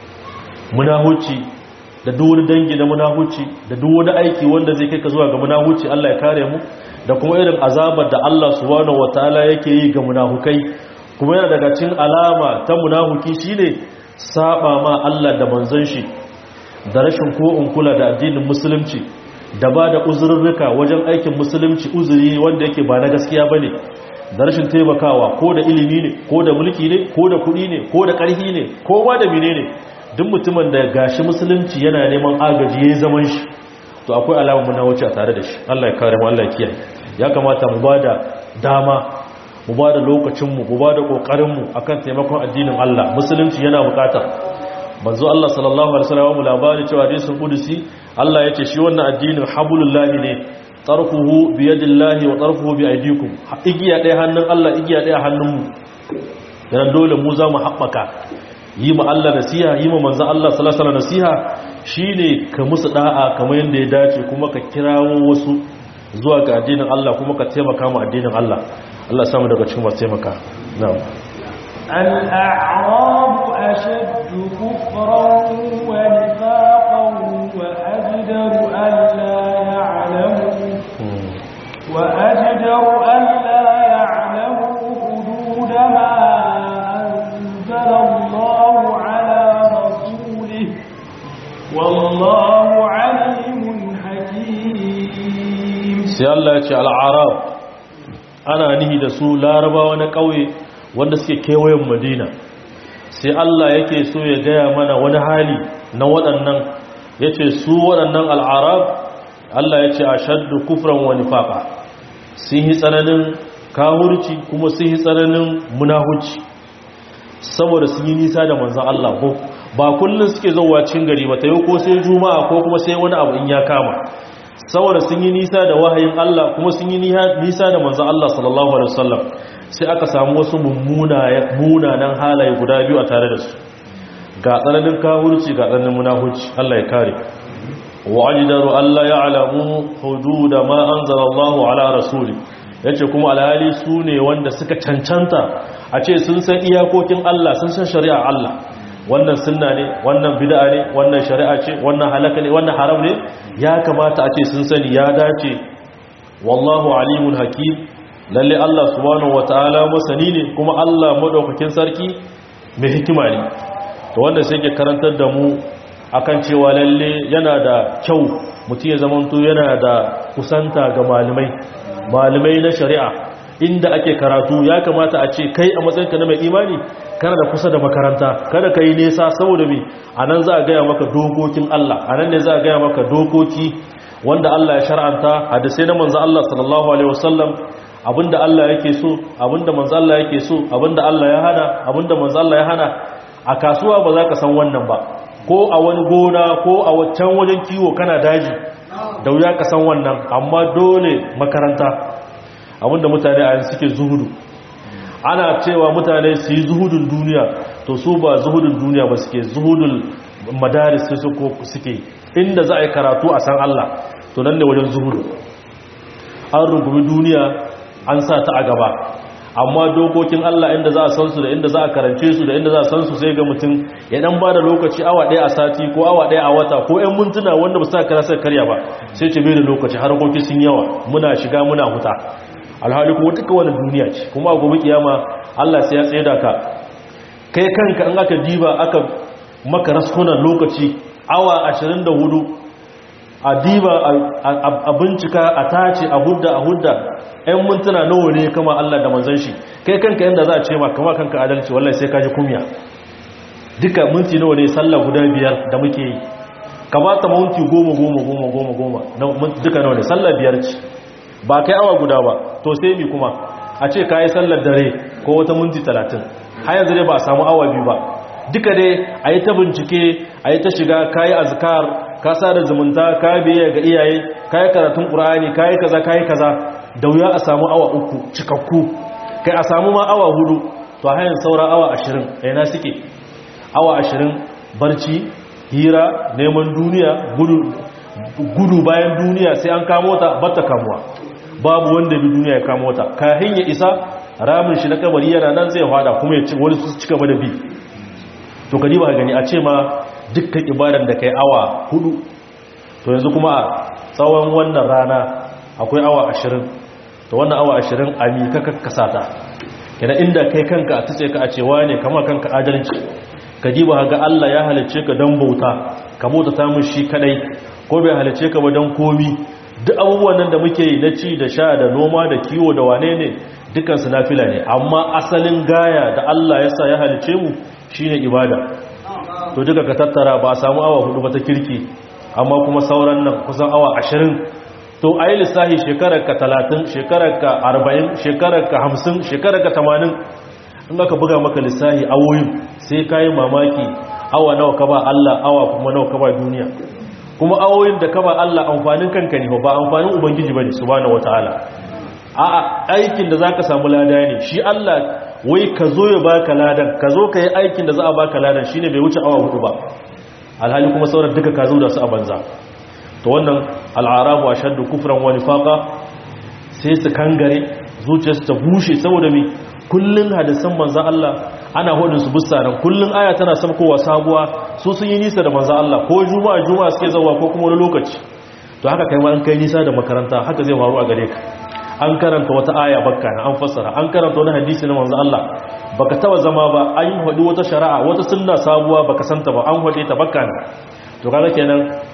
munahuci da duk wani dangi na munahuci da duk wani aiki wanda zai kai ka zuwa ga munahuci Allah ya kare mu da kuma irin azabar da Allah subhanahu wataala yake yi ga munafukai kuma yana daga cikin alama ta munafuki shine saba ma Allah da manzon shi da rashin ko in kula da addinin musulunci da ba da uzurrurruka wajen aikin musulunci uzuri wanda yake ba na gaskiya bane da rashin taimakawa ko da ilimi ne ko da mulki ne ko da kuɗi ne ko da ƙarfi ne ko ba da menene duk mutumin da gashi musulunci yana neman agaji yayin zaman shi to akwai alamar munawuci a tare da shi Allah ya kare mu Allah ya kiyaye ya kamata mu ba da dama mu ba da lokacinmu mu ba da ƙoƙarinmu a kan taimakon addinin Allah musulunci yana buƙatar manzo Allah sallallahu alaihi wasallam mu labari cewa hadisul qudusi Allah yace shi wannan addinin habulullahi ne tarfuhu bi yadillahi wa tarfuhu bi aydikum igiya ɗaya hannun Allah igiya ɗaya hannunmu dan dole mu za mu haɓaka yi ma Allah nasiha yi ma manzo Allah sallallahu alaihi wasallam nasiha shine ka musu da'a kamar yanda ya dace kuma ka kirawo wasu zuwa ga addinin Allah kuma ka taimaka mu addinin Allah Allah samu daga cikin masu taimaka na'am الأعراب أشد كفرا ونفاقا وأجدر ألا يعلموا وأجدر ألا يعلموا حدود sai Allah ya ce al'arab ana nihi da su larabawa na ƙauye wanda suke kewayen madina sai Allah yake so ya gaya mana wani hali na waɗannan ya ce su waɗannan al'arab Allah ya ce a shaddu kufran wani faƙa sun yi tsananin kawurci kuma sun yi tsananin munahuci saboda sun yi nisa da manzan Allah ko ba kullum suke zauwa cin gari ba ta yi ko sai juma'a ko kuma sai wani abu in ya kama saboda sun yi nisa da wahayin Allah kuma sun yi nisa da manzan Allah sallallahu alaihi wasallam sai aka samu wasu munanan halaye guda biyu a tare da su ga tsananin kawurci ga tsananin munahuci Allah ya kare wa ajdaru alla ya'lamu hududa ma anzalallahu ala rasuli yace kuma alhali su ne wanda suka cancanta a ce sun san iyakokin Allah sun san shari'a Allah wannan sunna ne wannan bid'a ne wannan shari'a ce wannan halaka ne wannan haram ne ya kamata a ce sun sani ya dace wallahu alimun hakim lalle Allah subhanahu wataala masani ne kuma Allah madaukakin sarki mai hikima ne to wanda sai ke karantar da mu akan cewa lalle yana da kyau mutum ya zamanto yana da kusanta ga malamai malamai na shari'a inda ake karatu ya kamata a ce kai a matsayinka na mai imani kana da kusa da makaranta kada ka yi nesa saboda me a nan za a gaya maka dokokin Allah a nan ne za a gaya maka dokoki wanda Allah ya shar'anta hadisai na manzo Allah sallallahu alaihi wasallam abinda Allah yake so abinda manzo Allah yake so abinda Allah ya hana abinda manzo Allah ya hana a kasuwa ba za ka san wannan ba ko a wani gona ko a wancan wajen kiwo kana daji da wuya ka san wannan amma dole makaranta abinda mutane a yanzu suke zuhudu ana cewa mutane su yi zuhudun duniya to su ba zuhudun duniya ba suke zuhudun madaris su suke inda za a yi karatu a san Allah to nan ne wajen zuhudu an rungumi duniya an sa ta a gaba amma dokokin Allah inda za a san su da inda za a karance su da inda za a san su sai ga mutum ya dan ba da lokaci awa ɗaya a sati ko awa ɗaya a wata ko ‘yan mintuna wanda ba sa kara sai karya ba sai ce bai da lokaci harkoki sun yawa muna shiga muna huta alhali kuma duka wani duniya ce kuma a gobe kiyama Allah sai ya tsaye da ka kai kanka in aka diba aka maka raskunan lokaci awa 24 a diba a bincika a tace a hudda a hudda ‘yan mintuna nawa ne kama Allah da manzan shi kai kanka yadda za a ce ma kama kanka adalci wallahi sai kaji kumya duka minti nawa ne sallah guda biyar da muke yi kamata minti goma goma goma goma goma duka nawa ne sallah biyar ce ba kai awa guda ba to sai mi kuma a ce ka yi sallar dare ko wata minti talatin har yanzu dai ba a samu awa biyu ba duka dai a yi ta bincike a yi ta shiga ka yi azkar ka sa da zumunta ka biya ga iyaye ka yi karatun ƙura'ani ka yi kaza ka yi kaza da wuya a samu awa uku cikakku kai a samu ma awa hudu to hanyar saura awa ashirin ɗaya suke awa ashirin barci hira neman duniya gudu bayan duniya sai an kamo ta bata kamuwa babu wanda bi duniya ya kamo ta kahin ya isa ramin shi na kabari yana nan zai fada kuma ya ci wani su cika da bi to kadi ba gani a ce ma dukkan ibadan da kai awa hudu to yanzu kuma a tsawon wannan rana akwai awa ashirin to wannan awa ashirin a mi ka kakkasa ta kina inda kai kanka a tutse ka a cewa ne kama kanka adalci kadi ba ga Allah ya halicce ka don bauta ka bauta ta mun shi kadai ko bai halicce ka ba don komi duk abubuwan nan da muke yi na ci da sha da noma da kiwo da wane ne dukansu nafila ne amma asalin gaya da Allah ya sa ya halice mu shine ibada to duka ka tattara ba a samu awa hudu ba ta kirki amma kuma sauran nan kusan awa ashirin to a yi lissahi shekararka talatin shekararka arba'in shekararka hamsin shekararka tamanin in aka buga maka lissahi awoyin sai ka yi mamaki awa nawa ka ba Allah awa kuma nawa ka ba duniya kuma awoyin da ka ba Allah amfanin kanka ne ba amfanin ubangiji bane subhanahu wataala a'a aikin da zaka samu lada ne shi Allah wai ka zo ya baka ladan ka zo ka yi aikin da za a baka ladan shine bai wuce awa hudu ba alhali kuma sauran duka ka zo da su a banza to wannan al'arabu ashaddu kufran wa nifaqa sai su kangare zuciyarsu ta bushe saboda me kullun hadisan manzon Allah ana hodin su bussaran kullun aya tana samkowa sabuwa su sun yi nisa da manzon Allah ko juma'a juma'a suke zawa ko kuma wani lokaci to haka kai ma an kai nisa da makaranta haka zai faru a gare ka an karanta wata aya bakka na an fassara an karanta wani hadisi na manzo Allah baka taba zama ba an hadi wata shari'a wata sunna sabuwa baka santa ba an hade ta bakka ne to kaga kenan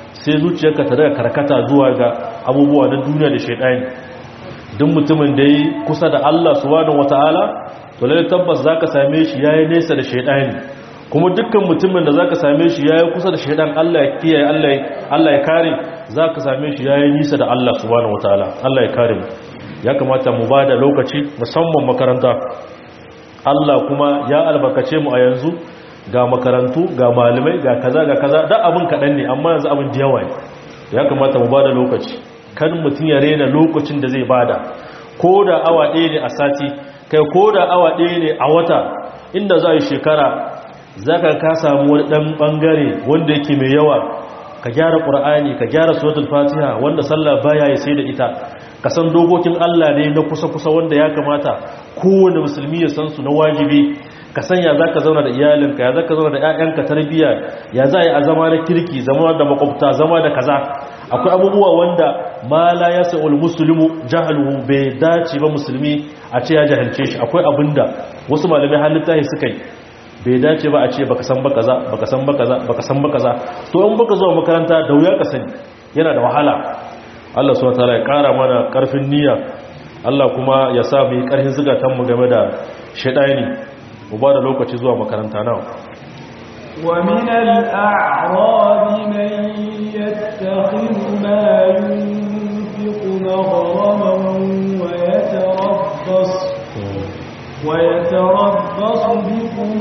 sai zuciyarka ta daga karkata zuwa ga abubuwa na duniya da shaidani duk mutumin da yi kusa da Allah subhanahu wataala to lalle tabbas zaka same shi yayi nesa da shaidani kuma dukkan mutumin da zaka same shi yayi kusa da shaidan Allah ya kiyaye Allah Allah ya kare zaka same shi yayi nisa da Allah subhanahu wataala Allah ya kare mu ya kamata mu bada lokaci musamman makaranta Allah kuma ya albarkace mu a yanzu ga makarantu ga malamai ga kaza ga kaza da abin kaɗan ne amma yanzu abin da yawa ne ya kamata mu bada lokaci kan mutum ya rena lokacin da zai bada ko da awa ɗaya ne a sati kai ko da awa ɗaya ne a wata inda za a yi shekara za ka ka samu wani ɗan ɓangare wanda yake mai yawa ka gyara ƙur'ani ka gyara suratul fatiha wanda sallah baya ya sai da ita ka san dokokin Allah ne na kusa-kusa wanda ya kamata kowane musulmi ya san su na wajibi ka san ya za ka zauna da iyalinka ya za ka zauna da 'ya'yanka tarbiyya ya za a yi a zama na kirki zama da makwabta zama da kaza akwai abubuwa wanda ma la ya sa'ul musulmi jahalu bai dace ba musulmi a ce ya jahilce shi akwai abinda wasu malamai halitta suka yi bai dace ba a ce baka san ba kaza baka san ba kaza baka san ba kaza to in baka zuwa makaranta da wuya ka sani yana da wahala Allah subhanahu wataala ya kara mana karfin niyya Allah kuma ya sa mu yi karfin zugatan mu game da shedani mu ba da lokaci zuwa makaranta nawa ومن الأعراب من يتخذ ما ينفق مغرما ويتربص ويتربص بكم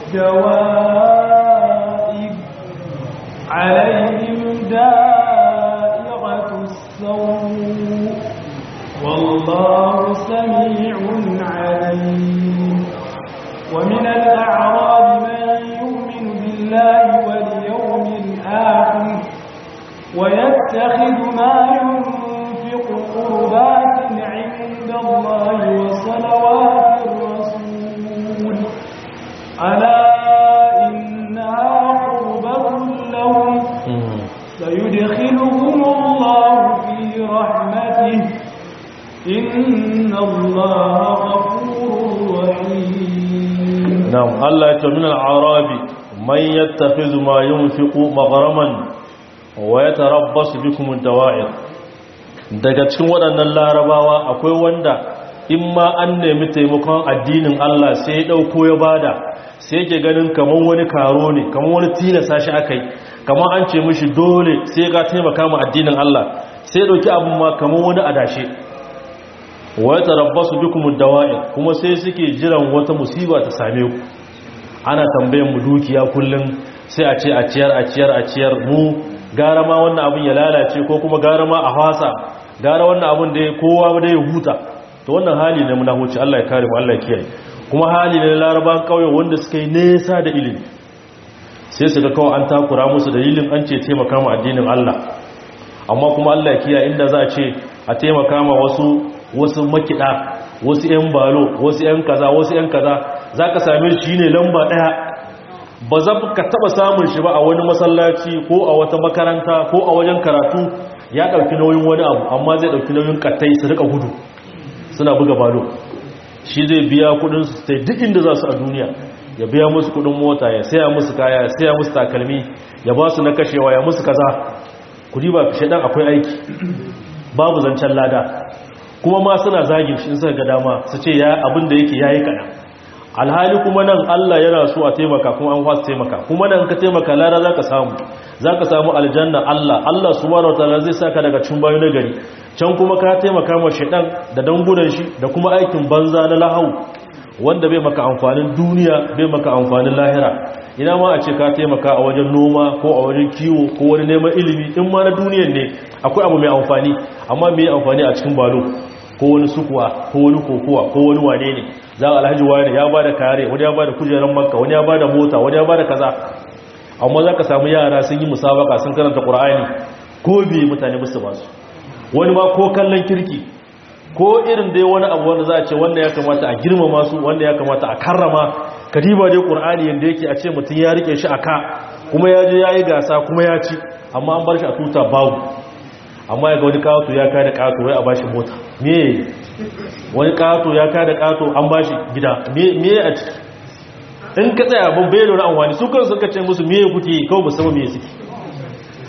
الدوائر عليهم دائرة السوء والله سميع عليم ومن الأعراب من يؤمن بالله واليوم الآخر ويتخذ ما ينفق قربات عند الله وصلوات الرسول ألا إنها قربة لهم سيدخلهم الله في رحمته إن الله غفور رحيم نعم الله يتمنى العرب من يتخذ ما ينفق مغرما ويتربص بكم الدوائر daga cikin waɗannan larabawa akwai wanda in ma an nemi taimakon addinin Allah sai ya ɗauko ya bada sai yake ganin kamar wani karo ne kamar wani tilasa shi aka yi kamar an ce mishi dole sai ga taimaka ma addinin Allah sai ya ɗauki abin ma kamar wani adashe wa ya tarabbasu bikum dawa'ir kuma sai suke jiran wata musiba ta same ku ana tambayan mu dukiya kullum sai a ce a ciyar a ciyar a ciyar mu gara ma wannan abin ya lalace ko kuma gara ma a hasa gara wannan abin da kowa da ya huta to wannan hali ne muna huce Allah ya kare mu Allah ya kiyaye kuma hali ne laraban kauye wanda suka yi nesa da ilimi sai su ga kawai an takura musu dalilin an ce taimaka mu addinin Allah amma kuma Allah ya kiyaye inda za a ce a taimaka ma wasu wasu makida wasu 'yan balo wasu 'yan kaza wasu 'yan kaza za ka same shi ne lamba ɗaya ba za ka taɓa samun shi ba a wani masallaci ko a wata makaranta ko a wajen karatu ya ɗauki nauyin wani abu amma zai ɗauki nauyin kattai su rika gudu suna buga balo shi zai biya kudin su sai duk inda za su a duniya ya biya musu kudin mota ya saya musu kaya ya saya musu takalmi ya ba su na kashewa ya musu kaza kudi ba shaɗan akwai aiki babu zancen lada kuma ma suna zagin shi suka ga dama su ce ya abin da yake yayi kaɗan alhali kuma nan Allah yana so a taimaka kuma an wasu taimaka kuma nan ka taimaka lara za ka samu za ka samu aljanna Allah Allah subhanahu wataala zai saka daga cikin bayu na gari can kuma ka taimaka ma shaidan da dangunan shi da kuma aikin banza na lahau wanda bai maka amfanin duniya bai maka amfanin lahira ina ma a ce ka taimaka a wajen noma ko a wajen kiwo ko wani neman ilimi in ma na duniyan ne akwai abu mai amfani amma mai amfani a cikin balo ko wani sukuwa ko wani kokowa ko wani wane ne za a alhaji wani ya ba da kare wani ya ba da kujerar makka wani ya ba da mota wani ya ba da kaza amma za ka samu yara sun yi musabaka sun karanta ƙura'ani ko biye mutane musu ba su wani ma ko kallon kirki ko irin dai wani abu wanda za a ce wanda ya kamata a girmama su wanda ya kamata a karrama kadiba dai ƙura'ani yadda yake a ce mutum ya rike shi a ka kuma ya je ya yi gasa kuma ya ci amma an bar shi a tuta babu amma ya ga wani kato ya kada kato wai a bashi mota me wani kato ya kada kato an bashi gida me a ciki in ka tsaya abin bai lura amfani su kan suka ce musu me kuke kawai musamman me suke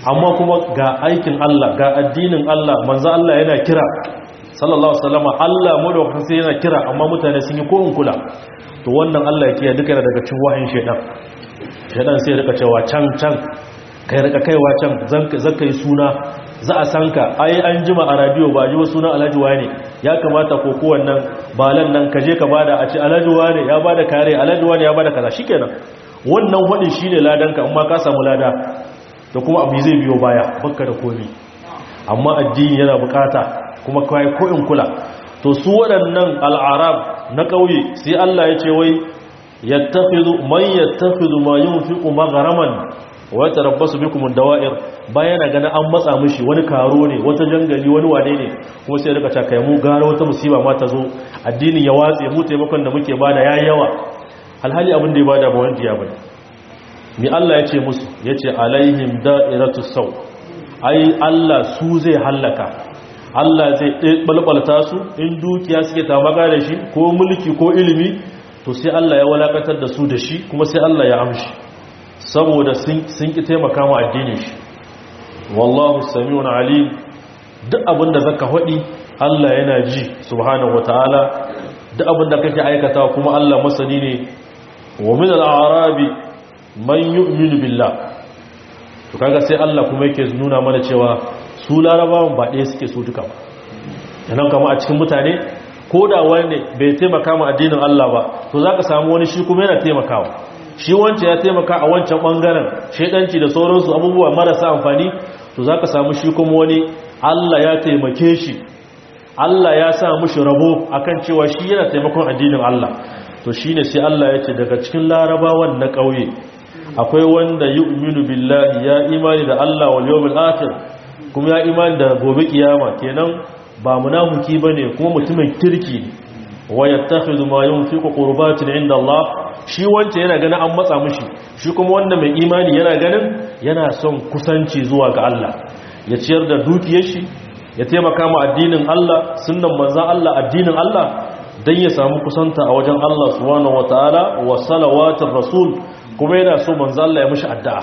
amma kuma ga aikin Allah ga addinin Allah manzo Allah yana kira sallallahu alaihi wasallam Allah madaukakin sai yana kira amma mutane sun yi ko in kula to wannan Allah yake duka daga cikin wahin shedan shedan sai ya rika cewa can can kai rika kaiwa can zaka yi suna za a san ka ai an jima a radio ba ji sunan Alhaji wane ya kamata ko ko wannan balan nan kaje ka bada a ce Alhaji wane ya bada kare Alhaji wane ya bada kaza shikenan wannan wadin shine ladanka amma ka samu lada da kuma abu zai biyo baya bakka da komi amma addini yana bukata kuma kai ko in kula to su waɗannan al'arab na ƙauye sai Allah ya ce wai yattakhidhu man yattakhidhu ma yunfiqu magharaman wa yatarabbasu bikum ad-dawa'ir bayan ga na an matsa mishi wani karo ne wata jangali wani wane ne kuma sai rika kai mu gara wata musiba ma ta zo addinin ya watse mu taimakon da muke bada yayi yawa alhali abin da ya bada ba wanda ya bane mi Allah ya ce musu yace alaihim da'iratu saw ai Allah su zai hallaka Allah zai balbalta su in dukiya suke tamaka da shi ko mulki ko ilimi to sai Allah ya walakatar da su da shi kuma sai Allah ya amshi saboda sun ki taimaka ma addinin shi wallahu samiun alim duk abin da zaka hadi Allah yana ji subhanahu wataala duk abin da kake aikata kuma Allah masani ne wa min al-a'rabi man yu'minu billah to kaga sai Allah kuma yake nuna mana cewa su larabawan ba ɗaya suke su duka yanan kama a cikin mutane ko da wani bai taimaka ma addinin Allah ba to za ka samu wani shi kuma yana taimakawa shi wancan ya taimaka a wancan ɓangaren shaidanci da sauransu abubuwa marasa amfani to za ka samu shi kuma wani Allah ya taimake shi Allah ya sa mushi rabo akan cewa shi yana taimakon addinin Allah to shine sai Allah ya ce daga cikin larabawan na ƙauye akwai wanda yu'minu billahi ya imani da Allah wal yawmil akhir kuma ya imani da gobe kiyama kenan ba munafiki bane kuma mutumin kirki wa yattakhidhu ma yunfiqu qurbatin inda Allah shi wanda yana ganin an matsa mishi shi kuma wanda mai imani yana ganin yana son kusanci zuwa ga Allah ya ciyar da dukiyar shi ya taimaka ma addinin Allah sunnan manzon Allah addinin Allah dan ya samu kusanta a wajen Allah subhanahu wataala wa salawatir rasul kuma yana so manzon Allah ya mishi addu'a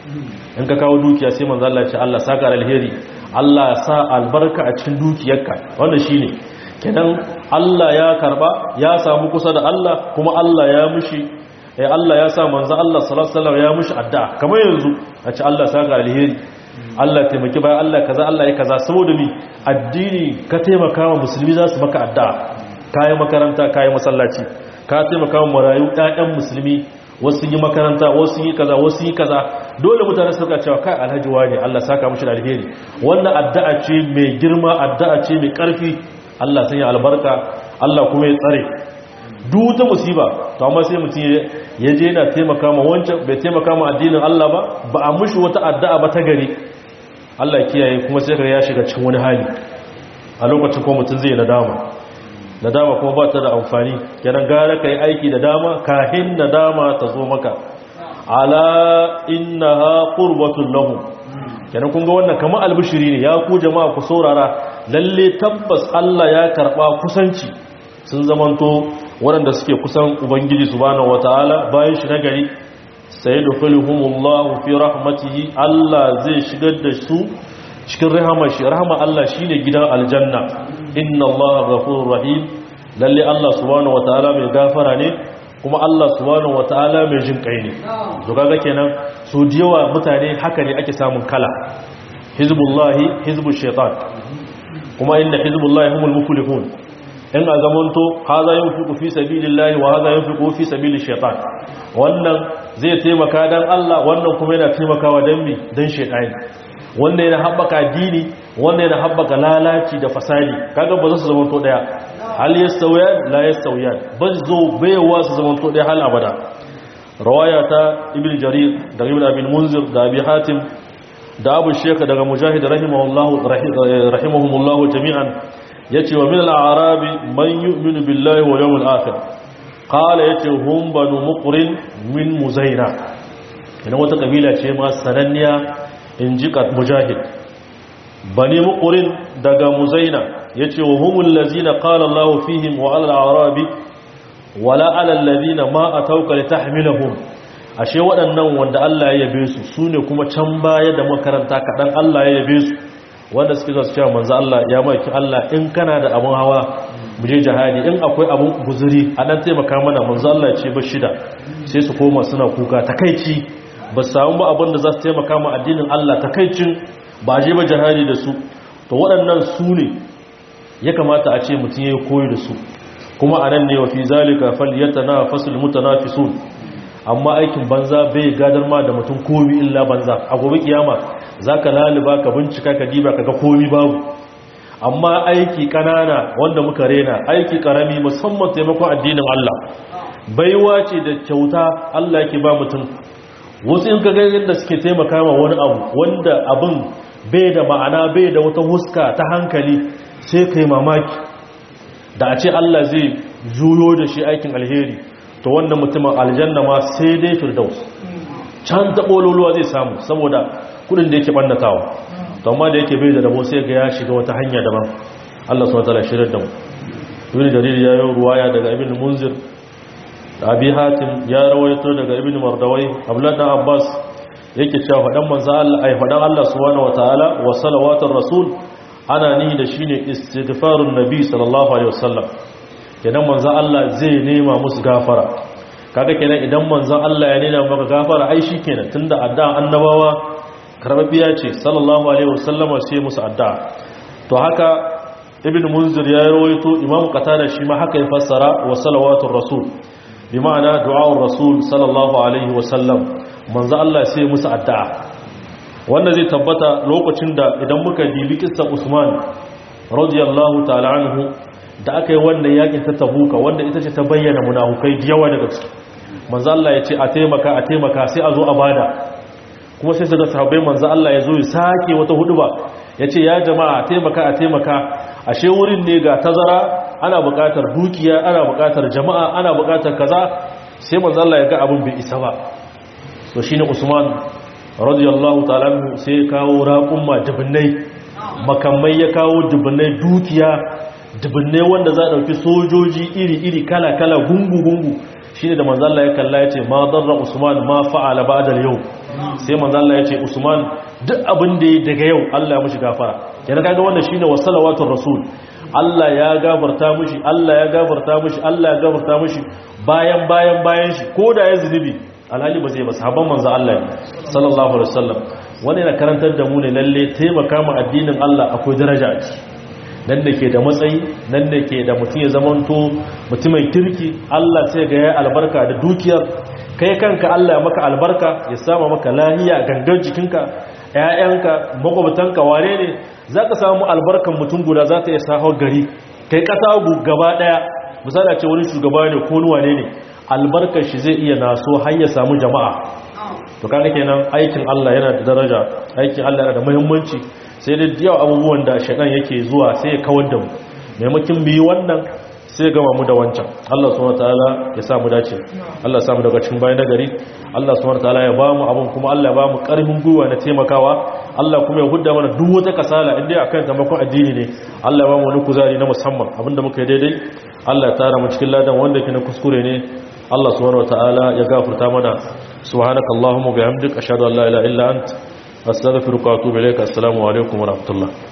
in ka kawo dukiya sai manzo Allah ya ce Allah saka alheri Allah ya sa albarka a cikin dukiyarka wannan shine kenan Allah ya karba ya samu kusa da Allah kuma Allah ya mushi eh Allah ya sa manzo Allah sallallahu alaihi wasallam ya mushi addu'a kamar yanzu a ce Allah saka alheri Allah taimaki bayan Allah kaza Allah ya kaza saboda mi addini ka taimaka wa musulmi za su maka addu'a kai makaranta kai masallaci ka taimaka wa marayu ɗayan musulmi wasu yi makaranta wasu yi kaza wasu yi kaza dole mutane suka cewa kai alhaji wani Allah saka mushi da alheri wannan addu'a ce mai girma addu'a ce mai karfi Allah sanya albarka Allah kuma ya tsare duk ta musiba to amma sai mutum ya je yana taimaka ma wancan bai taimaka ma addinin Allah ba ba a mushi wata addu'a ba ta gari Allah kiyaye kuma sai ya shiga cikin wani hali a lokacin kuma mutum zai nadama nadama kuma ba ta da amfani kenan gara ka yi aiki da dama kahin nadama ta zo maka ala innaha qurbatul lahum kenan kun ga wannan kamar albishiri ne ya ku jama'a ku saurara lalle tabbas Allah ya karba kusanci sun zamanto waɗanda suke kusan ubangiji subhanahu wataala bayan shi nagari sayadkhuluhumullahu fi rahmatihi Allah zai shigar da su cikin rahama shi rahama Allah shine gidan aljanna inna Allah ghafurur rahim lalle Allah subhanahu wataala mai gafara ne kuma Allah subhanahu wataala mai jin kai ne to kaga kenan su diyawa mutane haka ne ake samun kala hizbullahi hizbu shaitan kuma inna hizbullahi humul muflihun in a zamanto haza yunfiqu fi sabilillahi wa haza yunfiqu fi sabilish shaitan wannan zai taimaka dan Allah wannan kuma yana taimakawa dan mi dan shaitani wannan yana haɓaka dini wannan yana haɓaka lalaci da fasadi kaga ba za su zama to daya hal yastawiyan la yastawiyan ba zo baiwa su zama to daya hal abada rawaya ta ibn jarir da ibn abin munzir da abi hatim da abu sheka daga mujahid rahimahullahu rahimahumullahu jami'an yace wa min al-a'rabi man yu'minu billahi wal yawmil akhir qala yace hum banu muqrin min muzaina ina wata kabila ce ma sananniya in ji mujahid bani muqrin daga muzaina yace wa humul ladzina qala Allahu fihim wa 'ala al-a'rabi wala 'ala alladhina ma atawka litahmilahum ashe waɗannan wanda Allah ya yabe su su ne kuma can baya da makaranta kaɗan Allah ya yabe su wanda suke zuwa su cewa manzo Allah ya maki Allah in kana da abun hawa mu je jihadi in akwai abun guzuri a dan taimaka mana manzo Allah ya ce ba shida sai su koma suna kuka takaici ba su samu ba abin da za su taimaka ma addinin Allah takaicin ba je ba jihadi da su to waɗannan su ne ya kamata a ce mutum ya koyi da su kuma a nan ne wa fi zalika falyatanafasul mutanafisun amma aikin banza bai gadar ma da mutum komi illa banza a gobe kiyama zaka laliba ka bincika ka diba kaga komi babu amma aiki kanana wanda muka rena aiki karami musamman taimakon addinin Allah baiwa ce da kyauta Allah yake ba mutum wasu in ka ga yadda suke taimaka ma wani abu wanda abin bai da ma'ana bai da wata huska ta hankali sai kai mamaki da a ce Allah zai juyo da shi aikin alheri to wannan mutumin aljanna ma sai dai firdaus can ta bololuwa zai samu saboda kudin da yake bannatawa to amma da yake bai da rabo sai ga ya shiga wata hanya daban Allah subhanahu wataala shirin da mu ibn jarir ya yi ruwaya daga ibn munzir abi hatim ya rawaito daga ibn mardawai abdullah dan abbas yake cewa fadan manzo Allah ai fadan Allah subhanahu wataala wa salawatur rasul ana ni da shine istighfarun nabi sallallahu alaihi wasallam kenan manzan Allah zai nema musu gafara kaga kenan idan manzan Allah ya nema maka gafara ai kenan tunda addu'a annabawa karbabiya ce sallallahu alaihi wasallama sai musu addu'a to haka ibn munzir ya rawaito imam qatada shi ma haka ya fassara wa salawatur rasul bi ma'ana du'a'ur rasul sallallahu alaihi wasallam manzan Allah sai musu addu'a wanda zai tabbata lokacin da idan muka dibi kissa Usman radiyallahu ta'ala anhu da aka yi wannan yakin ta tabuka wanda ita ce ta bayyana munafukai da yawa daga ciki manzo Allah ya ce a taimaka a taimaka sai a zo a bada kuma sai daga sahabbai manzo Allah ya zo ya sake wata huduba ya ce ya jama'a a taimaka a taimaka ashe wurin ne ga tazara ana buƙatar dukiya ana buƙatar jama'a ana buƙatar kaza sai manzo Allah ya ga abin bai isa ba to shine Usman radiyallahu ta'ala sai ya kawo raqumma dubunnai makamai ya kawo dubunnai dukiya dubbinne wanda za a ɗauki sojoji iri-iri kala-kala gungu-gungu shi ne da manzalla ya kalla ya ce ma zarra usman ma fa'ala ba da yau sai manzalla ya ce usman duk abin da ya daga yau allah ya mushi gafara yana kaga wanda shi ne wa salawatun rasul allah ya gabarta mushi allah ya gabarta mushi allah ya gabarta mushi bayan bayan bayan shi ko da ya zunubi alhali ba zai ba sahabban manzo allah ne sallallahu alaihi wasallam wani yana karantar da mu ne lalle taimaka ma addinin allah akwai daraja a ciki nan da ke da matsayi nan da ke da mutum ya zamanto mutumin kirki Allah sai ga ya albarka da dukiyar kai kanka Allah ya maka albarka ya sama maka lahiya gangar jikinka ƴaƴanka makwabtanka ware ne za ka samu albarkan mutum guda za ta iya sahau gari kai ƙasa gaba ɗaya misali ce wani shugaba ne ko wane ne albarkar shi zai iya naso har ya samu jama'a to kaga kenan aikin Allah yana da daraja aikin Allah yana da muhimmanci sai da yawa abubuwan da shaɗan yake zuwa sai ya kawar da mu maimakin biyu wannan sai ya gama mu da wancan Allah subhanahu wataala ya sa mu dace Allah ya sa mu daga cikin bayan nagari Allah subhanahu wataala ya ba mu abun kuma Allah ya ba mu karfin gwiwa na taimakawa Allah kuma ya hudda mana duk wata kasala inda akan taimakon addini ne Allah ya ba mu wani kuzari na musamman abinda muka yi daidai Allah ya tara mu cikin ladan wanda ke na kuskure ne Allah subhanahu wataala ya gafarta mana subhanakallahumma wa bihamdika ashhadu an la ilaha illa anta astaghfiruka wa atubu ilaik assalamu alaikum wa rahmatullah